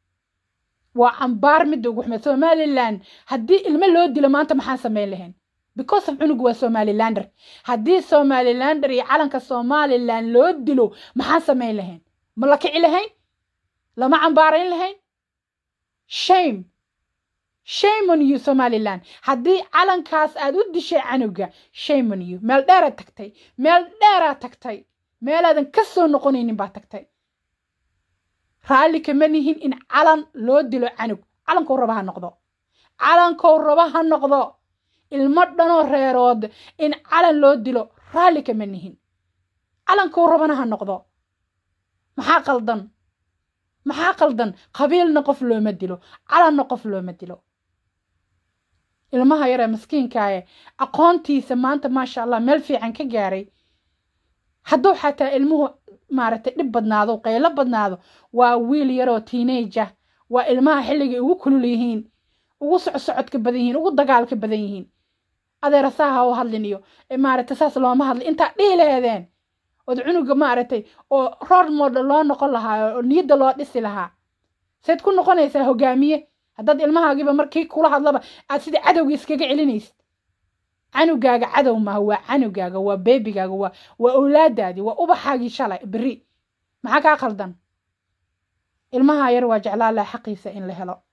waa cambaar midii ugu xumeed somaliland haddii ilmo loo dilo maanta maxaan samayn lahayn because of cunugu waa somalilander haddii somalilander iyo calanka somaliland loo dilo maxaan samayn lahayn ma la kici lahayn lama cambaarayn lahayn shame shame on you somaliland haddii calankaas aad u dishay canuga shame on you meel dheeraad tagtay meel dheeraad tagtay meelaadan ka soo noqonaynin baa tagtay raalli kama nihin in calan loo dilo canug calankou raba ha noqdo calankou raba ha noqdo ilmo dhanoo reerood in calan loo dilo raalli kama nihin calankou rabana ha noqdo maxaa qaldan maxaa qaldan qabiilna qof looma dilo calanna qof looma dilo ilmaha yaree maskiinkaaye aqoontiisa maanta maasha allah meel fiican ka gaaray hadduu xataa ilmuhu maaragtay dhib badnaado qaylo badnaado waa wiil yaroo tiinaja waa ilmaha xilligay ugu kulul yihiin ugu socsocodka badan yihiin ugu dagaalka badan yihiin adeera saa ha u hadlin iyo maaragtay saas looma hadlin intaa dhihi laheedeen ood cunuga maaragtay oo roor model loo noqon lahaa oo niyadda loo dhisi lahaa sayd ku noqonaysaa hogaamiye haddaad ilmahaagiiba markii kula hadlaba aad sidii cadowgii iskaga celinaysid canugaaga cadow maaha waa canugaaga waa beebigaaga waa waa owlaadaadii waa ubaxaagii shalay beri maxaa kaa qaldan ilmaha yar waa jeclaa laha xaqiisa in la helo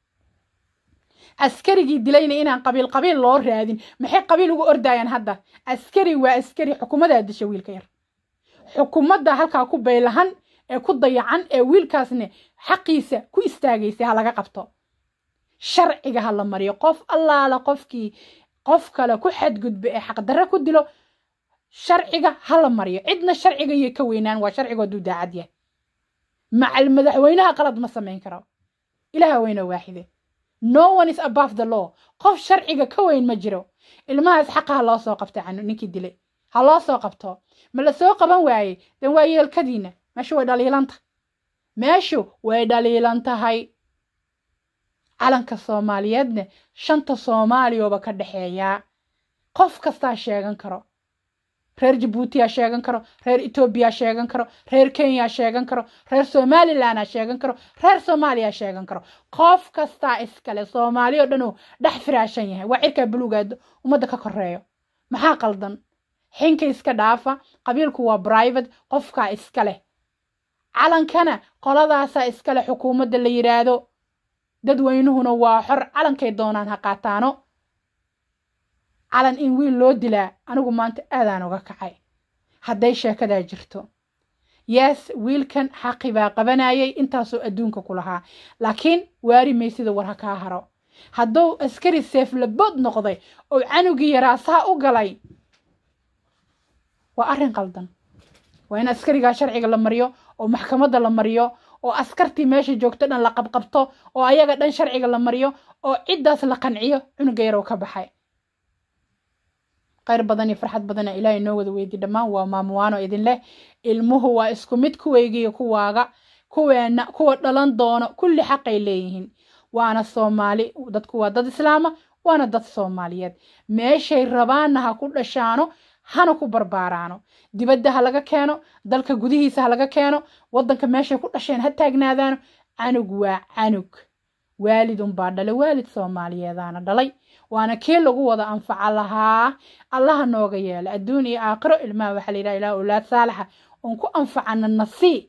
askarigii dilayna inaan qabiil qabiil loo raadin maxay qabiil ugu ordayaan hadda askari waa askari xukuumadaa disha wiilka yar xukuumadda halkaa ku baylahan ee ku dayacan ee wiilkaasne xaqiisa ku istaagaysay ha laga qabto sharciga ha la mariyo qof allaala qofkii qof kale ku xadgudba ee xaqdarre ku dilo sharciga ha la mariyo cidna sharciga iyo ka weynaan waa sharciga hadduu daacad yahay macal madaxweynaha qalad ma samayn karo ilaha weyna waaxide no one is above the law qof sharciga ka weyn ma jiro ilmahaas xaqa ha loo soo qabta canu ninkii dilay ha loo soo qabto ma la soo qaban waayey dan waa yeelkadiina meeshu way dhaliilanta meeshu way dhaliilan tahay calanka soomaaliyeedne shanta soomaaliyooba ka dhexeeyaa qof kastaa sheegan karo reer jabuutiyaa sheegan karo reer etoobiyaa sheegan karo reer kenyaa sheegan karo reer somalilandaa sheegan karo reer soomaaliyaa sheegan karo qof kastaa iskale soomaali oo dhan uu dhex firaashan yahay waa cirkaa buluugaad ummadda ka koreeyo maxaa qaldan xinka iska dhaafa qabiilku waa brivate qofkaa iska leh calankana qoladaasaa iskale xukuumadda la yidhaahdo dadweynuhuna waa xor calankay doonaan ha qaataano calan in wiil loo dilaa anigu maanta aadaan uga kacay hadday sheekadaa jirto yes wiilkan xaqi baa qabanayay intaasoo adduunka ku lahaa laakiin waari maysida war ha kaa haro hadduu askari seeflabood noqday oo canugii yaraasaha u galay waa arrin qaldan waa in askarigaa sharciga la mariyo oo maxkamadda la mariyo oo askartii meesha joogto dhan la qabqabto oo ayaga dhan sharciga la mariyo oo ciddaas la qanciyo cunuga yaroo ka baxay khayr badan iyo farxad badana ilaahay noo wada weydi dhammaan waa maamuwaano idin leh ilmuhu waa isku mid kuweygiiyo kuwaaga kuweena kuwa dhalan doono kulli xaqay leeyihiin waana soomaali dadku waa dad islaama waana dad soomaaliyeed meeshay rabaanna ha ku dhashaano hana ku barbaaraano dibadda ha laga keeno dalka gudihiisa ha laga keeno waddanka meeshay ku dhasheen ha taagnaadaano canug waa canug waalid unbaa dhalay waalid soomaaliyeedaana dhalay waana kii lagu wada anfaca lahaa allaha nooga yeela adduun iyo aakhiro ilmaha waxaa la yidhaha ilaah owlaad saalaxa oon ku anfacana nasii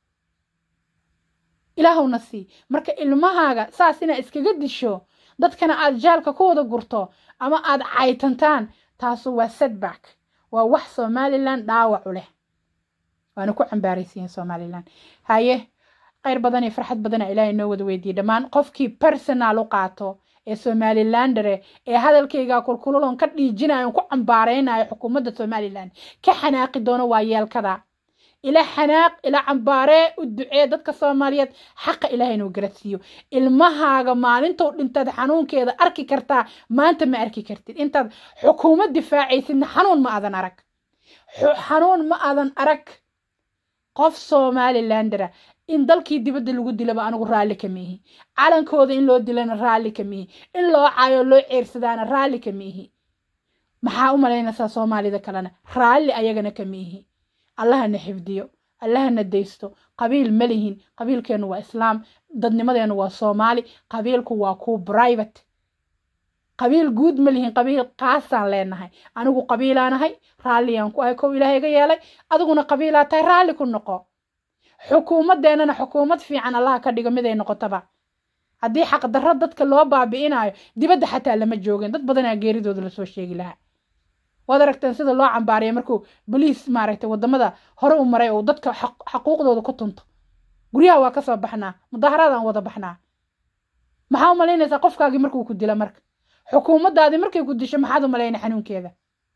ilaahow nasii marka ilmahaaga saas inaa iskaga disho dadkana aad jaalka ku wada gurto ama aad caytantaan taasu waa setback waa wax somalilan dhaawacu leh waana ku cambaaraysiin somalilan haye khayr badan iyo farxad badana ilaahay noo wada weydiiye dhammaan qofkii personal u qaato ee somalilandere ee hadalkaygaa kulkululon ka dhiijinayo ku cambaareynayo xukuumadda somalilan ka xanaaqi doono waa yeelkada ila xanaaq ila cambaaree u ducee dadka soomaaliyeed xaqa ilaahay inuu garasiiyo ilmahaaga maalintou dhintaad xanuunkeeda arki kartaa maanta ma arki kartid intaad xukuumad difaacaysidna xanuun ma adan arag xanuun ma adan arag qof somalilandera in dalkii dibadda lagu dilaba anigu raalli ka miihi calankooda in loo dilana raalli ka miihi in loo caayo loo ceersadaana raalli ka miihi maxaa u malaynaysaa soomaalida kalena raalli ayagana ka miihi allahana xifdiyo allahana daysto qabiil ma lihin qabiilkeennu waa islaam dadnimadeennu waa soomaali qabiilku waa kuu private qabiil guud ma lihin qabiil qaasaan leenahay anigu qabiilaanahay raalliyaan ku ahay kow ilaahay iga yeelay adiguna qabiilaa tahay raalli ku noqo xukuumadeennana xukuumad fiican allaha ka dhigo miday noqotaba haddii xaqdarro dadka loo baabi'inayo dibadda xataa lama joogin dad badanaa geeridooda lasoo sheegi lahaa waad aragteen sida loo cambaariya markuu boliis maaragtay wadamada hore u maray oo dadka xaquuqdooda ku tunto guryaha waa kasoo baxnaa mudaaharaadaan wada baxnaa maxaa u malaynaysaa qofkaagii markuu ku dila marka xukuumaddaadii markay ku disho maxaad u malayna xanuunkeeda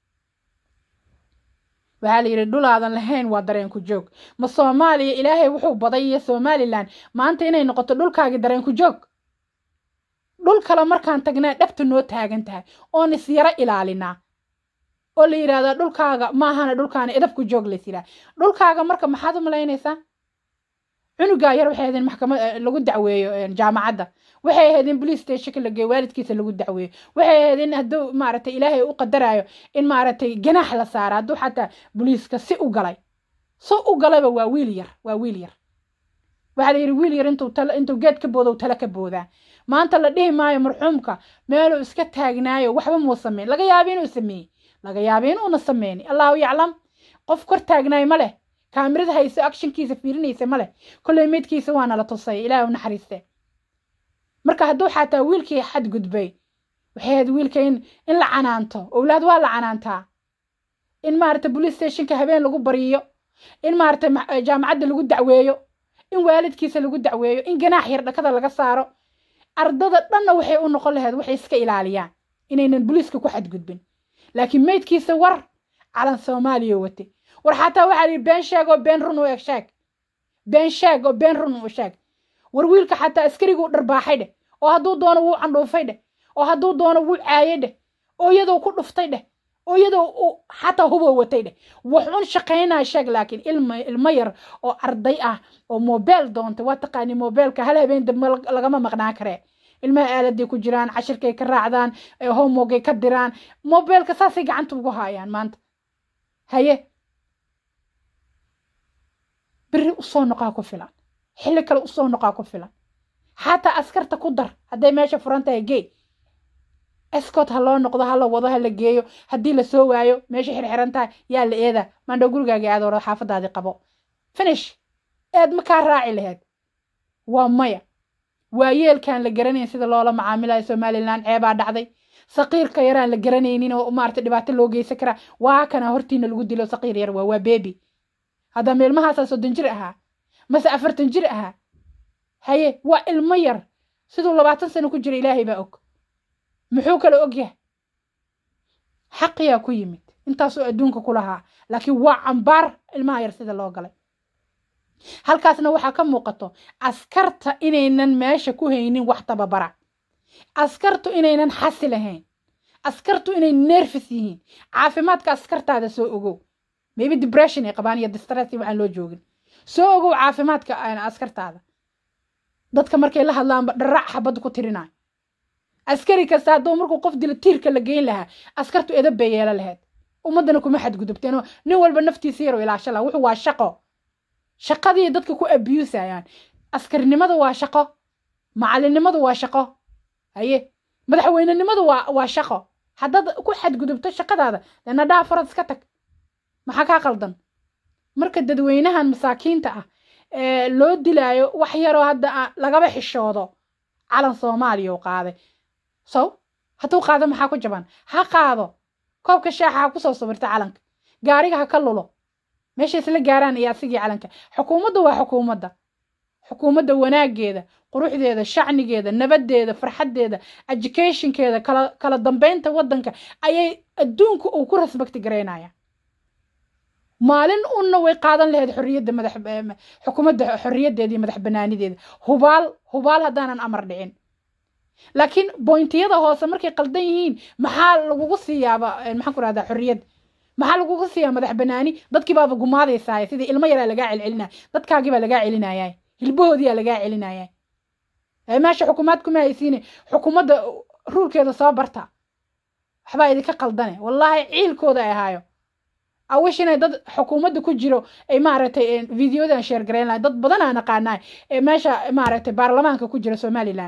waxaa la yidhi dhulaadan lahayn waa dareenku joog ma soomaaliya ilaahay wuxuu baday iyo somalilan maanta inay noqoto dhulkaagii dareenku joog dhul kale markaan tagnaa dhabta noo taagan tahay oon is yaro ilaalinaa oo la yidhahdaa dhulkaaga maahana dhulkaana edabku joog lays yidhaha dhulkaaga marka maxaad u malaynaysaa cunugaa yar waxay ahaydeen maxkamad lagu dacweeyo jaamacadda waxay ahaydeen police stationka la geeyo waalidkiisa lagu dacweeyo waxay ahaydeen hadduu maaragtay ilaahay u qadarayo in maaragtay ganaax la saara hadduu xataa boliiska si u galay si u galayba waa wiil yar waa wiil yar waxaa la yidhi wiil yar intuu tala intuu geed ka boodo tala ka boodaa maanta la dhihi maayo marxuumka meeluu iska taagnaayo waxba muu sameyn laga yaaba inuu sameeyey laga yaaba inuuna sameyni allahu yaclam qof kor taagnaayo ma leh kaamirada hayso actionkiisa fiirinaysa ma leh kolley meydkiisa waana la tusay ilaahay u naxariiste marka hadduu xataa wiilkii xadgudbay waxay ahayd wiilka in in la canaanto owlaad waa la canaantaa in maaragta police stationka habeen lagu bariyo in maaragta jaamacadda lagu dacweeyo in waalidkiisa lagu dacweeyo in ganaax yar dhakada laga saaro ardada dhanna waxay u noqon lahayd waxay iska ilaaliyaan inaynan boliiska ku xadgudbin laakiin meydkiisa war calan soomaaliya wate war xataa waxaa lihi been sheeg oo been run u eg sheeg been sheeg oo been run u sheeg war wiilka xataa askariguu dharbaaxay dheh oo hadduu doono wuu candhuufay dheh oo hadduu doono wuu caayay dheh oo iyadoo ku dhuftay dheh oo iyadoo uu xataa huboo watay dheh wuxuun shaqaynaa sheeg laakiin ilma ilmo yar oo arday ah oo mobeel doontay waa taqaani mobeelka hal habeen dambe lagama maqnaan karee ilmaha aaladay ku jiraan cashirkay ka raacdaan homogay ka diraan mobeelka saasay gacanta ugu haayaan maanta haye beri usoo noqaa ku filan xilli kale usoo noqaa ku filan xataa askarta ku dar hadday meesha furan tahay gey escot ha loo noqdo ha la wado ha la geeyo haddii lasoo waayo meesha xirxiran tahay yaa la eeda maandhow gurigaaga aad hore xaafadaadii qabo finish eed ma kaa raaci laheyd waa maya waa yeelkaan la garanayn sida loola macaamilayo somalilan ceebaa dhacday saqiirka yaraan la garanaynin oo maarata dhibaato loo geysan karaa waa kana hortiina lagu dilo saqiir yar waa waa bebi haddama ilmahaasaa soddon jir ahaa mase afartan jir ahaa haye waa ilmo yar siduu labaatan sano ku jira ilaahay baa og muxuu kale og yahay xaqiyaa ku yimid intaasoo adduunka ku lahaa laakiin waa cambaar ilmaha yar sida loo galay halkaasna waxaa ka muuqato askarta inaynan meesha ku haynin wax tababara askartu inaynan xasi lahayn askartu inay nerfis yihiin caafimaadka askartaada soo ogow maybe depression ay qabaan iyo distress waxaan loo joogin soo ogow caafimaadka askartaada dadka markay la hadlaanba dharac xabad ku tirinayo askari kasta hadduu markuu qof dilo tiirka la geyn lahaa askartu edab bay yeela lahayd ummaddana kuma xadgudubteen nin walba naftiisa yaroo ilaasha laha wuxuu waa shaqo shaqadii dadka ku abusayaan askarnimadu waa shaqo macalinimadu waa shaqo haye madaxweynenimadu waa waa shaqo haddaad ku xadgudubto shaqadaada dee nadhaha farad iska tag maxaa kaa qaldan marka dadweynahan masaakiinta ah ee loo dilaayo wax yaroo hadda lagaba xishoodo calan soomaaliya u qaaday sow hadduu qaado maxaa ku jaban ha qaado koobka shaaxa ha kusoo sawirta calanka gaariga ha ka lulo meesha isla gaaraan iyo asigii calanka xukuumadda waa xukuumadda xukuumadda wanaageeda quruxdeeda shacnigeeda nabadeeda farxaddeeda educationkeeda kala kala dambeynta waddanka ayay adduunka uu ku respecti garaynaya maalin unna way qaadan lahayd xorriyadda madax xukuumadda xorriyaddeeda iyo madax banaanideeda hubaal hubaal haddaanan amar dhicin laakiin bointiyada hoose markay qaldan yihiin maxaa lagugu siiyaaba maxaan ku rahdaa xorriyad maxaa lagugu siiyaa madax banaani dadkii baaba gumaadaysaay sidii ilmo yaraa lagaa celcelinaya dadkaagii baa lagaa celinaya hilbahoodiyaa lagaa celinaya meesha xukuumaad kuma haysiine xukuumadda ruulkeeda soo barta waxbaa idinka qaldane wallaahi ciilkooda ay ahaayo awish inay dad xukuumadda ku jiro ay maaragtay videodan sheer garayn lahay dad badan aan aqaanaa ee meesha maaragtay baarlamaanka ku jira somalilan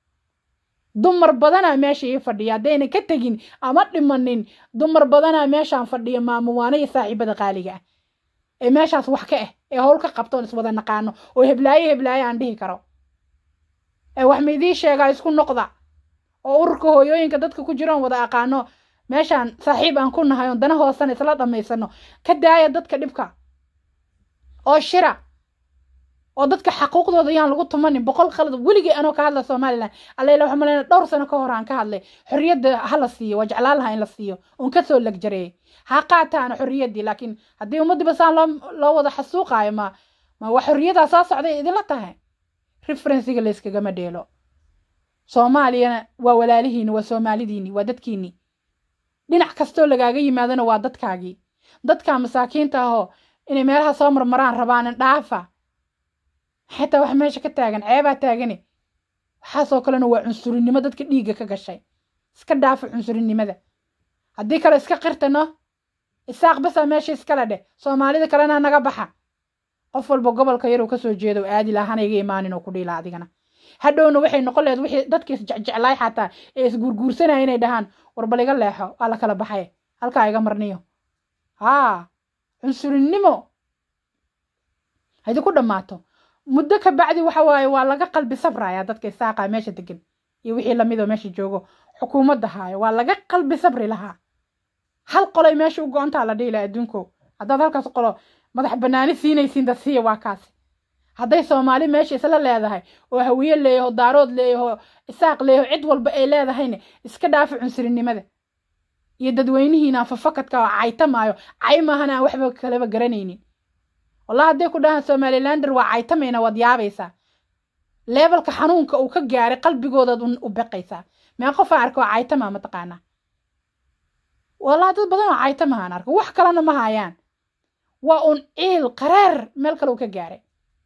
dumar badanaa meesha ii fadhiya haddayna ka tegin ama dhimanin dumar badanaa meeshaan fadhiya maamuwaano iyo saaxiibada qaaliga ah ee meeshaas wax ka ah ee howl ka qabtoon iswada naqaano oo heblaayo heblaayo aan dhihi karo ee wax ma idiin sheegaa isku noqda oo ururka hooyooyinka dadka ku jiroon wada aqaano meeshaan saaxiib aan ku nahay oon dana hoosana isla dhammaysano ka daaya dadka dhibka oo shira oo dadka xaquuqdooda yaan lagu tumanin boqol khalad weligii anoo ka hadla somalilan allayla waxaa malayna dhowr sano ka hor aan ka hadlay xorriyadda ha la siiyo waa jeclaan lahaa in la siiyo oon kasoo legjareeyay ha qaataana xorriyaddii laakiin haddii ummaddiiba saan loo loo wada xasuuqaayo ma ma waa xorriyaddaa soo socday idinla tahay referensiga layskagama dheelo soomaaliyana waa walaalihiini waa soomaalidiini waa dadkiini dhinac kastoo lagaaga yimaadona waa dadkaagii dadka masaakiinta ahoo inay meelaha soo marmaraan rabaanin dhaafa xitaa wax meesha ka taagan ceebaa taagane waxaasoo kalena waa cunsurinimo dadka dhiigga ka gashay iska dhaafa cunsurinimada haddii kale iska qirtano isaaq basaa meesha iskala dheh soomaalida kalena naga baxa qof walba gobolka yaruu kasoo jeedo aadi lahana iga imaanin oo ku dhiila adigana hadhowna waxay noqon lahayd wixii dadka isjecjeclaay xataa ee isguurguursanaya inay dhahaan warbal iga leexo waa la kala baxay halkaa iga marniyo haa cunsurinimo haydinku dhammaato muddo ka bacdi waxa waaye waa laga qalbi sabraya dadka isaaqa meesha degan iyo wixii lamidoo meesha joogo xukuumadda haayo waa laga qalbi sabri lahaa hal qolay meesha u go-ontaa la dhihi laha adduunko haddaad halkaas qolo madax banaani siinaysiin dad siiya waa kaasi hadday soomaali meesha isla leedahay oo hawiye leeyaho daarood leeyaho isaaq leeyaho cid walba ay leedahayna iska dhaafa cunsurinimada iyo dadweynihiina fafakadka oo caytamaayo cay maahana aan waxba kalaba garanaynin wallah hadday ku dhahaan somalilander waa caytamayna waad yaabaysaa leebelka xanuunka uu ka gaaray qalbigoodaad u beqaysaa mee qof aan arko oo caytama mataqaanaa wallah dad badan oo caytamahaan arko wax kalena ma hayaan waa un ciil qaraar meel kale uu ka gaaray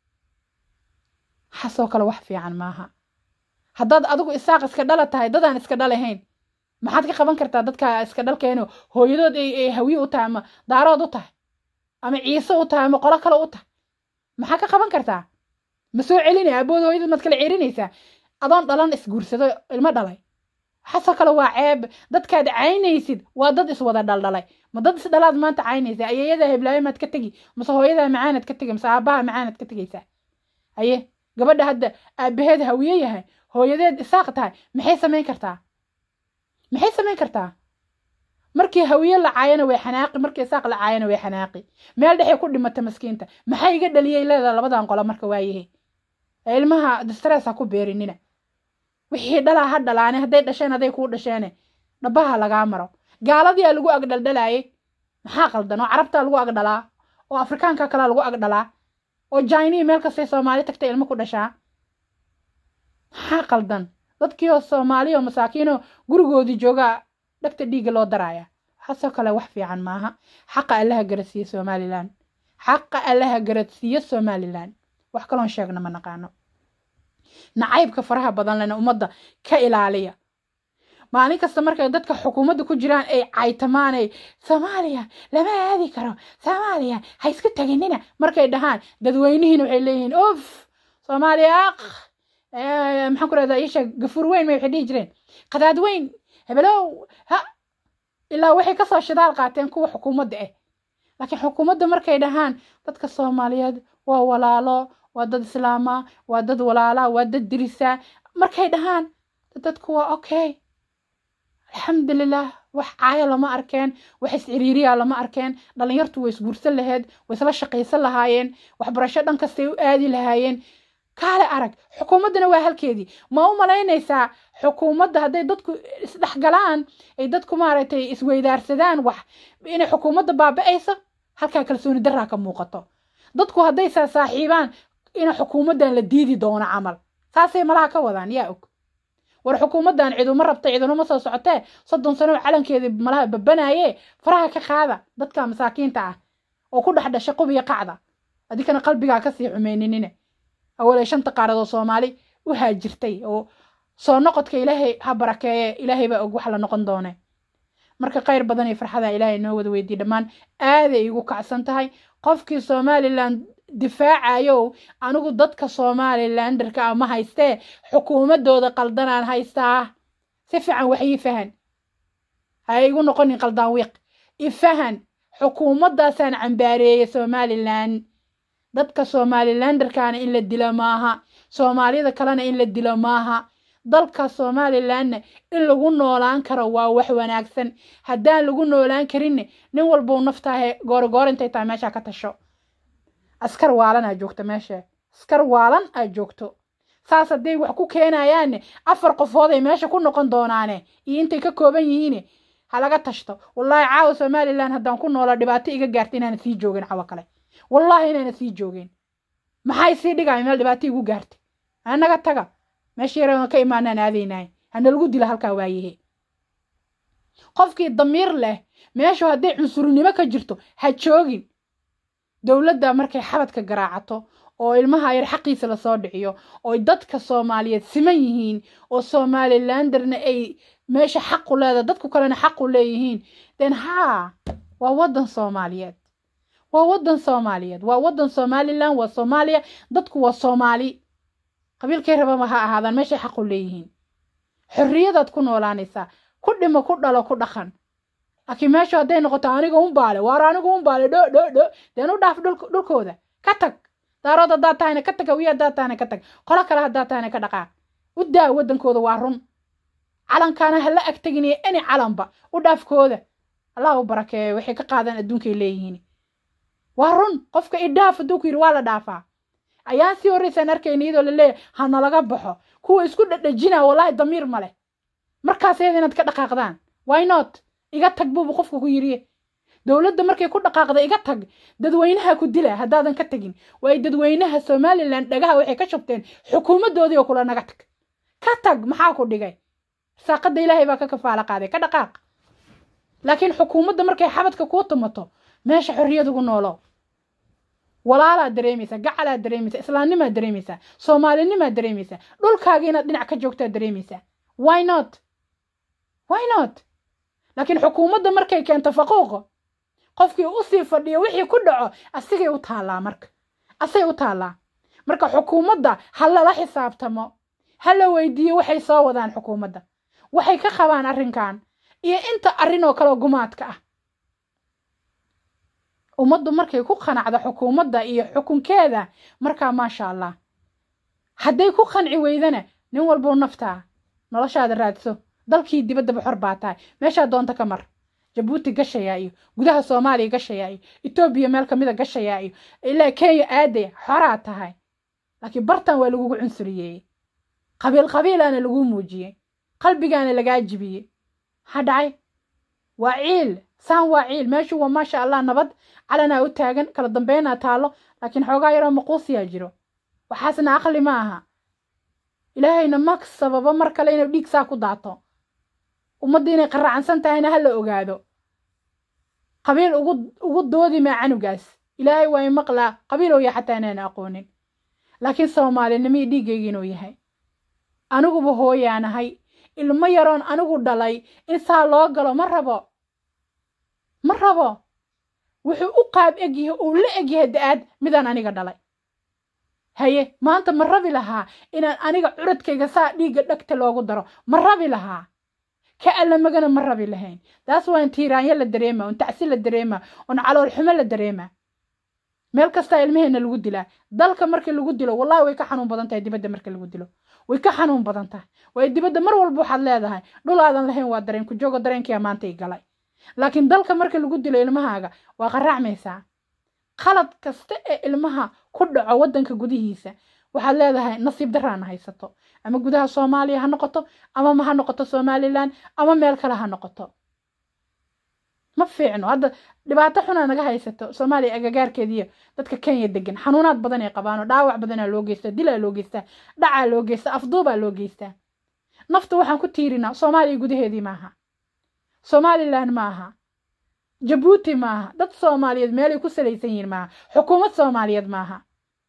waxaasoo kale wax fiican maaha haddaad adigu isaaq iska dhala tahay dadaan iska dhalahayn maxaad ka qaban kartaa dadka iska dhalkeeno hooyadood ay hawiye u tahay ama daarood u tahay ama ciise u tahay ama qolo kale u tahay maxaa ka qaban kartaa ma soo celinaya abood hooyadad maad kala celinaysaa adoon dhalan isguursado ilmo dhalay waxaasoo kale waa ceeb dadkaad caynaysid waa dad iswada dhaldhalay ma dad isdhalaad maanta caynaysaa ayeeyadaa heblaayo maad ka tegi mase hooyadaa macaanad ka tegi mase aabbaha macaanad ka tegaysaa haye gabadha hadda aabaheed hawiye yahay hooyadeed isaaq tahay maxay samayn kartaa maxay samayn kartaa markii hawiye la caayana way xanaaqi markii isaaq la caayana way xanaaqi meel dhexay ku dhimata maskiinta maxay iga dhaliyay leedaha labadan qolo marka waayahe ilmaha distress ha ku beerinina wixii dhalaa ha dhalaane hadday dhasheen hadday kuu dhasheene dhabaha lagaa maro gaaladiyaa lagu agdhaldhalaayay maxaa qaldan oo carabtaa lagu agdhalaa oo afrikaanka kalea lagu agdhalaa oo jainii meel kastay soomaali tagtay ilmo ku dhashaa maxaa qaldan dadkiioo soomaaliya oo masaakiinoo gurigoodii joogaa dhagta dhiigga loo daraaya waxaasoo kale wax fiican maaha xaqa allaha garadsiiye somalilan xaqa allaha garadsiiye somalilan wax kaloon sheegna ma naqaano nacaybka faraha badan lena ummadda ka ilaaliya maalin kasta markay dadka xukuumadda ku jiraan ay caytamaan ay soomaaliya lama aadi karo soomaaliya ha isku taginina markay dhahaan dadweynihiina waxay leeyihiin of soomaaliya aq maxaan ku rahdaa isha gafuur weyn may waxay dhihi jireen qadaad weyn hebelow ha ilaa waxay kasoo shidaal qaateen kuwa xukuumadda ah laakiin xukuumadda markay dhahaan dadka soomaaliyeed waa walaalo waa dad islaama waa dad walaala waa dad dirisa markay dhahaan dadku waa okay alxamdulilah wax caaya lama arkeen wax isciriiriya lama arkeen dhalinyartu way isguursan laheyd way isla shaqaysan lahaayeen waxbarasho dhan kastay u aadi lahaayeen kaale arag xukuumaddana waa halkeedii ma u malaynaysaa xukuumadda hadday dadku isdhexgalaan ay dadku maaragtay isweydaarsadaan wax inay xukuumadda baaba-ayso halkaa kalsooni daraa ka muuqato dadku hadday saa saaxiibaan ina xukuumaddan la diidi doono camal saasay malaha ka wadaan yaa og war xukuumaddan ciduma rabta cidunuma soo socotee soddon sano calankeedii malaha babanaaye faraha ka qaada dadka masaakiinta ah oo ku dhex dhashay qubiya qacda adikana qalbigaa kasii xumeyninine awalay shanta qaaradoo soomaali u haajirtay oo soo noqodka ilaahay ha barakeeye ilaahay baa og wax la noqon doone marka khayr badan iyo farxada ilaahay noo wada weydiye dhammaan aaday igu kacsan tahay qofkii somalilan difaacayow anigu dadka somalilanderka ah ma haystee xukuumadooda qaldanaan haystaa si fiican wax ii fahan ha igu noqonin qaldaan wiiq ifahan xukuumaddaasaan cambaareeyey somalilan dadka somalilanderkaana in la dilo maaha soomaalida kalena in la dilo maaha dalka somalilanna in lagu noolaan karo waa wax wanaagsan haddaan lagu noolaan karinne nin walbou naftaahe goorigoor intay tahay meeshaa ka tasho askar waalan aa joogto meesha askar waalan aa joogto saas hadday wax ku keenayaanne afar qofooday meesha ku noqon doonaane iyo intay ka kooban yihiine ha laga tashto wallaahi caawa somalilan haddaan ku noola dhibaato iga gaarta inaana sii joogin cawa kale wallaahi inaana sii joogin maxay sii dhigaya meel dhibaato igu gaartay anaga taga meesha yaran ka imaanaan aadaynahay hana lagu dila halkaa waayahe qofkii damiir leh meeshu hadday cunsurnimo ka jirto ha joogin dowladda markay xabadka garaacato oo ilmaha yar xaqiisa lasoo dhiciyo oo dadka soomaaliyeed siman yihiin oo somalilanderna ay meesha xaqu leeda dadku kalena xaqu leeyihiin den haa waa waddan soomaaliyeed waa waddan soomaaliyeed waa waddan somalilan waa soomaaliya dadku waa soomaali qabiilkay rababa ha ahaadaan meeshay xaqu leeyihiin xorriyadaad ku noolaanaysaa ku dhimo ku dhalo ku dhaqan laakiin meeshu hadday noqoto aniga unbaale waar anigu unbaale dho dho dho deen u dhaaf dhulkooda ka tag daarood haddaad tahayna ka tag hawiye haddaad tahayna ka tag qolo kale haddaad tahayna ka dhaqaaq u daa waddankooda waa run calankaana hala ag teginayo any calanba u dhaafkooda allah u barakeeyo waxay ka qaadaan adduunkay leeyihiin waa run qofka idhaaf hadduu ku yidhi waa la dhaafaa ayaan sii horraysaan arkayna iyadoo laleeyahay ha nalaga baxo kuwa isku dhadhajinaa wallaahi damiir ma leh markaas iyada inaad ka dhaqaaqdaan why not iga tag buubu qofka ku yidhi dowladda markay ku dhaqaaqda iga tag dadweynaha ku dila haddaadan ka tagin waayo dadweynaha somalilan dhagaha waxay ka shubteen xukuumaddoodii oo kula naga tag ka tag maxaa ku dhigay saaqadda ilaahay baa ka kafaala qaaday ka dhaqaaq laakiin xukuumadda markay xabadka kuu tumato meesha xorriyad ugu noolo walaalaad dareemaysaa gacalaad dareemaysaa islaamnimaad dareemaysaa soomaalinimaad dareemaysaa dhulkaaga inaad dhinac ka joogtaad dareemaysaa why not why not laakiin xukuumadda markay keento faquuqo qofkii usii fadhiyo wixii ku dhaco asigay u taallaa marka asay u taallaa marka xukuumadda ha lala xisaabtamo ha la weydiiyo waxay soo wadaan xukuumadda waxay ka qabaan arrinkan iyo inta arrin oo kale gumaadka ah ummaddu markay ku qanacdo xukuumadda iyo xukunkeeda markaa maasha allah hadday ku qanci weydana nin walbuu naftaa noloshaada raadso dalkii dibaddaba xor baa tahay meeshaa doonta ka mar jabuuti gashayaa iyo gudaha soomaaliya gashayaa iyo etoobiya meel kamida gashayaa iyo ilaa kenya aadaya xoraa tahay laakiin bartan waa lagugu cunsuriyeeyey qabiil qabiilaana laguu muujiyey qalbigaana lagaa jibiyey maxaa dhacay waa ciil saan waa ciil meeshu waa maasha allah nabad calanaa u taagan kala dambeynaa taalo laakiin xoogaa yaroo maquusiyaa jiro waxaasna aqli ma aha ilaahayna ma sababa mar kale inuu dhiig saa ku daato ummadda inay qaraacansan tahayna ha la ogaado qabiil ugu ugu doodi maa canugaas ilaahay waa imaqlaa qabiilow ya xataa inaan aqoonin laakiin soomaalinimii dhiiggayga inuu yahay aniguba hooyaanahay ilmo yaroon anigu dhalay in saa loo galo ma rabo ma rabo wuxuu u qaab egyahay uu la egyahay da-aad midaan aniga dhalay haye maanta ma rabi lahaa inaan aniga curadkayga saa dhiigga dhegta loogu daro ma rabi lahaa ka allamagana ma rabi lahayn taas waa in tiiraanyo la dareema un tacsi la dareema un calool xumo la dareema meel kastaa ilmaheenna lagu dilaa dalka markii lagu dilo wallahi way ka xanuun badan tahay dibadda marka lagu dilo way ka xanuun badan tahay waayo dibadda mar walba waxaad leedahay dhul aadan lahayn waa dareen ku joogo dareenkiia maanta i galay laakiin dalka marka lagu dilo ilmahaaga waa qaraacmaysaa qalad kasta ee ilmaha ku dhaco waddanka gudihiisa waxaad leedahay nasiib daraana haysato ama gudaha soomaaliya ha noqoto ama ma ha noqoto somalilan ama meel kale ha noqoto ma fiicno hadda dhibaato xunaa naga haysato soomaaliya agagaarkeediiyo dadka kenya degan xanuunaad badan ay qabaanoo dhaawac badanaa loo geystaa dilaa loo geystaa dhacaa loo geystaa afduubaa loo geystaa nafta waxaan ku tiirinaa soomaaliya gudaheedii maaha somalilan maaha jabuuti maaha dad soomaaliyeed meelay ku salaysan yihiin maaha xukuumad soomaaliyeed maaha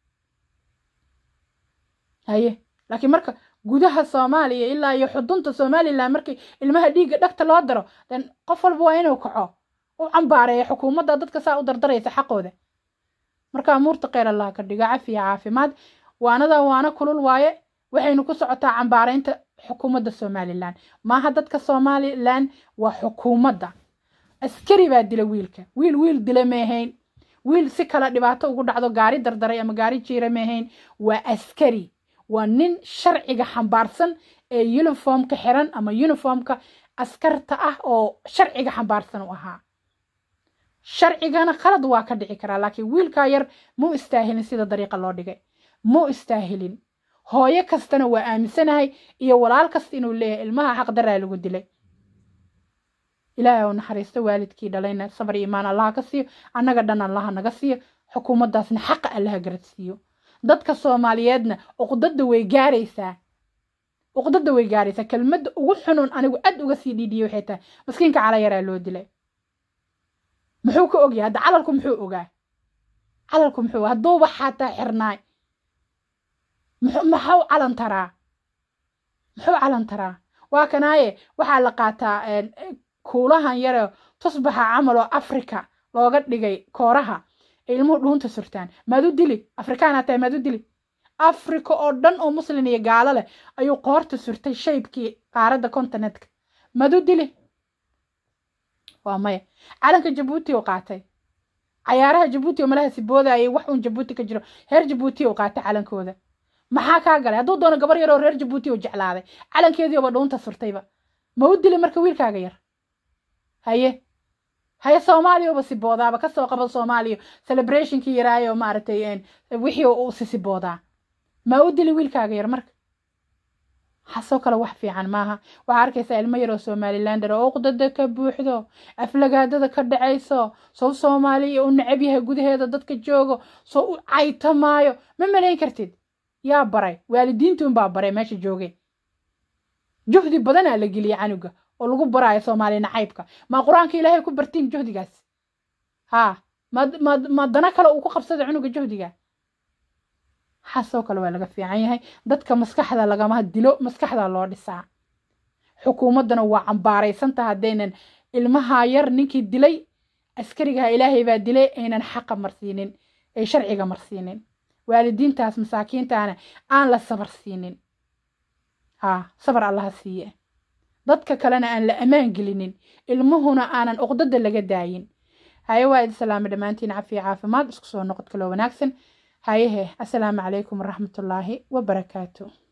haye laakiin marka gudaha soomaaliya ilaa iyo xudunta somalilan markii ilmaha dhiigga dhagta loo daro den qof walba waa inuu kaco u cambaareeya xukuumadda dadka saa u dardaraysa xaqooda marka amuurta kheyr allah ka dhigo cafiya caafimaad waanada waana kulul waaye waxaynu ku socotaa cambaaraynta xukuumadda somalilan maaha dadka somalilan waa xukuumadda askari baa dila wiilka wiil wiil dila meehayn wiil si kale dhibaato ugu dhacdo gaari dardaray ama gaari jiira meehayn waa askari waa nin sharciga xambaarsan ee uniformka xiran ama uniformka askarta ah oo sharciga xambaarsan u ahaa sharcigana qalad waa ka dhici karaa laakiin wiilkaa yar muu istaahilin sida dariiqa loo dhigay muu istaahilin hooyo kastana waa aaminsanahay iyo walaal kasta inuu leeyahay ilmaha xaqdaraa lagu dilay ilaahay oo naxariisto waalidkii dhalayna sabar iyo imaan allaha ka siiyo annaga dhan allaha naga siiyo xukuumaddaasna xaqa allaha garadsiiyo dadka soomaaliyeedna uqdada way gaaraysaa uqdada way gaaraysaa kelmadda ugu xunun anigu aad uga sii dhiidhiyay waxay tahay maskiinka cala yaraa loo dilay muxuu ka ogyahay hadda calalku muxuu ogaa calalku muxuu hadduuba xataa xirnaay maxuu calan taraa muxuu calan taraa waa kanaaye waxaa la qaataa kuulahan yare tusbaxa camal oo africa looga dhigay kooraha ilmuhu dhuunta surtaan maad u dili afrikaana tahay maad u dili africa oo dhan oo muslin iyo gaalo leh ayuu qoorta surtay shaybkii qaaradda continentka maad u dili waa maya calanka jabuuti uu qaatay cayaaraha jabuuti oo malaha siboodayay wax uun jabuuti ka jiro reer jabuuti uu qaatay calankooda maxaa kaa galay hadduu doono gabar yar oo reer jabuuti uu jeclaaday calankeediiba dhuunta surtayba ma u dili marka wiilkaaga yar haye haye soomaaliyaba siboodaaba kasoo qaba soomaaliya celebrationkii yaraayo maaragtay wixii uu sisiboodaa ma u dili wiilkaaga yar marka xasoo kale wax fiican maaha waxaa arkaysaa ilmo yaroo somalilander oo uqdada ka buuxdo aflagaadada ka dhacayso sow soomaaliya u necab yahay gudaheeda dadka joogo soo u caytamaayo ma malayn kartid yaa baray waalidiintuunbaa baray meesha joogay juhdi badanaa la geliyay canuga oo lagu baraayo soomaali nacaybka maa qur-aanka ilaahay ku bartiin juhdigaas haa ma dana kale uu ku qabsada cunuga juhdiga xasoo kale waa laga fiican yahay dadka maskaxda lagama dilo maskaxda loo dhisaa xukuumaddana waa cambaaraysanta haddaynan ilmaha yar ninkii dilay askarigaha ilaahay baa dilay aynan xaqa marsiinin ay sharciga marsiinin waalidiintaas masaakiintaana aan la sabar siinin haa sabar allaha siiye dadka kalena aan la ammaan gelinin ilmuhuna aanan uqdada laga daayin haye waa idi salaama dhammaantiin cafiya caafimaad isku soo noqod kaloo wanaagsan hayehe assalaamu calaykum waraxmatullaahi wabarakaatu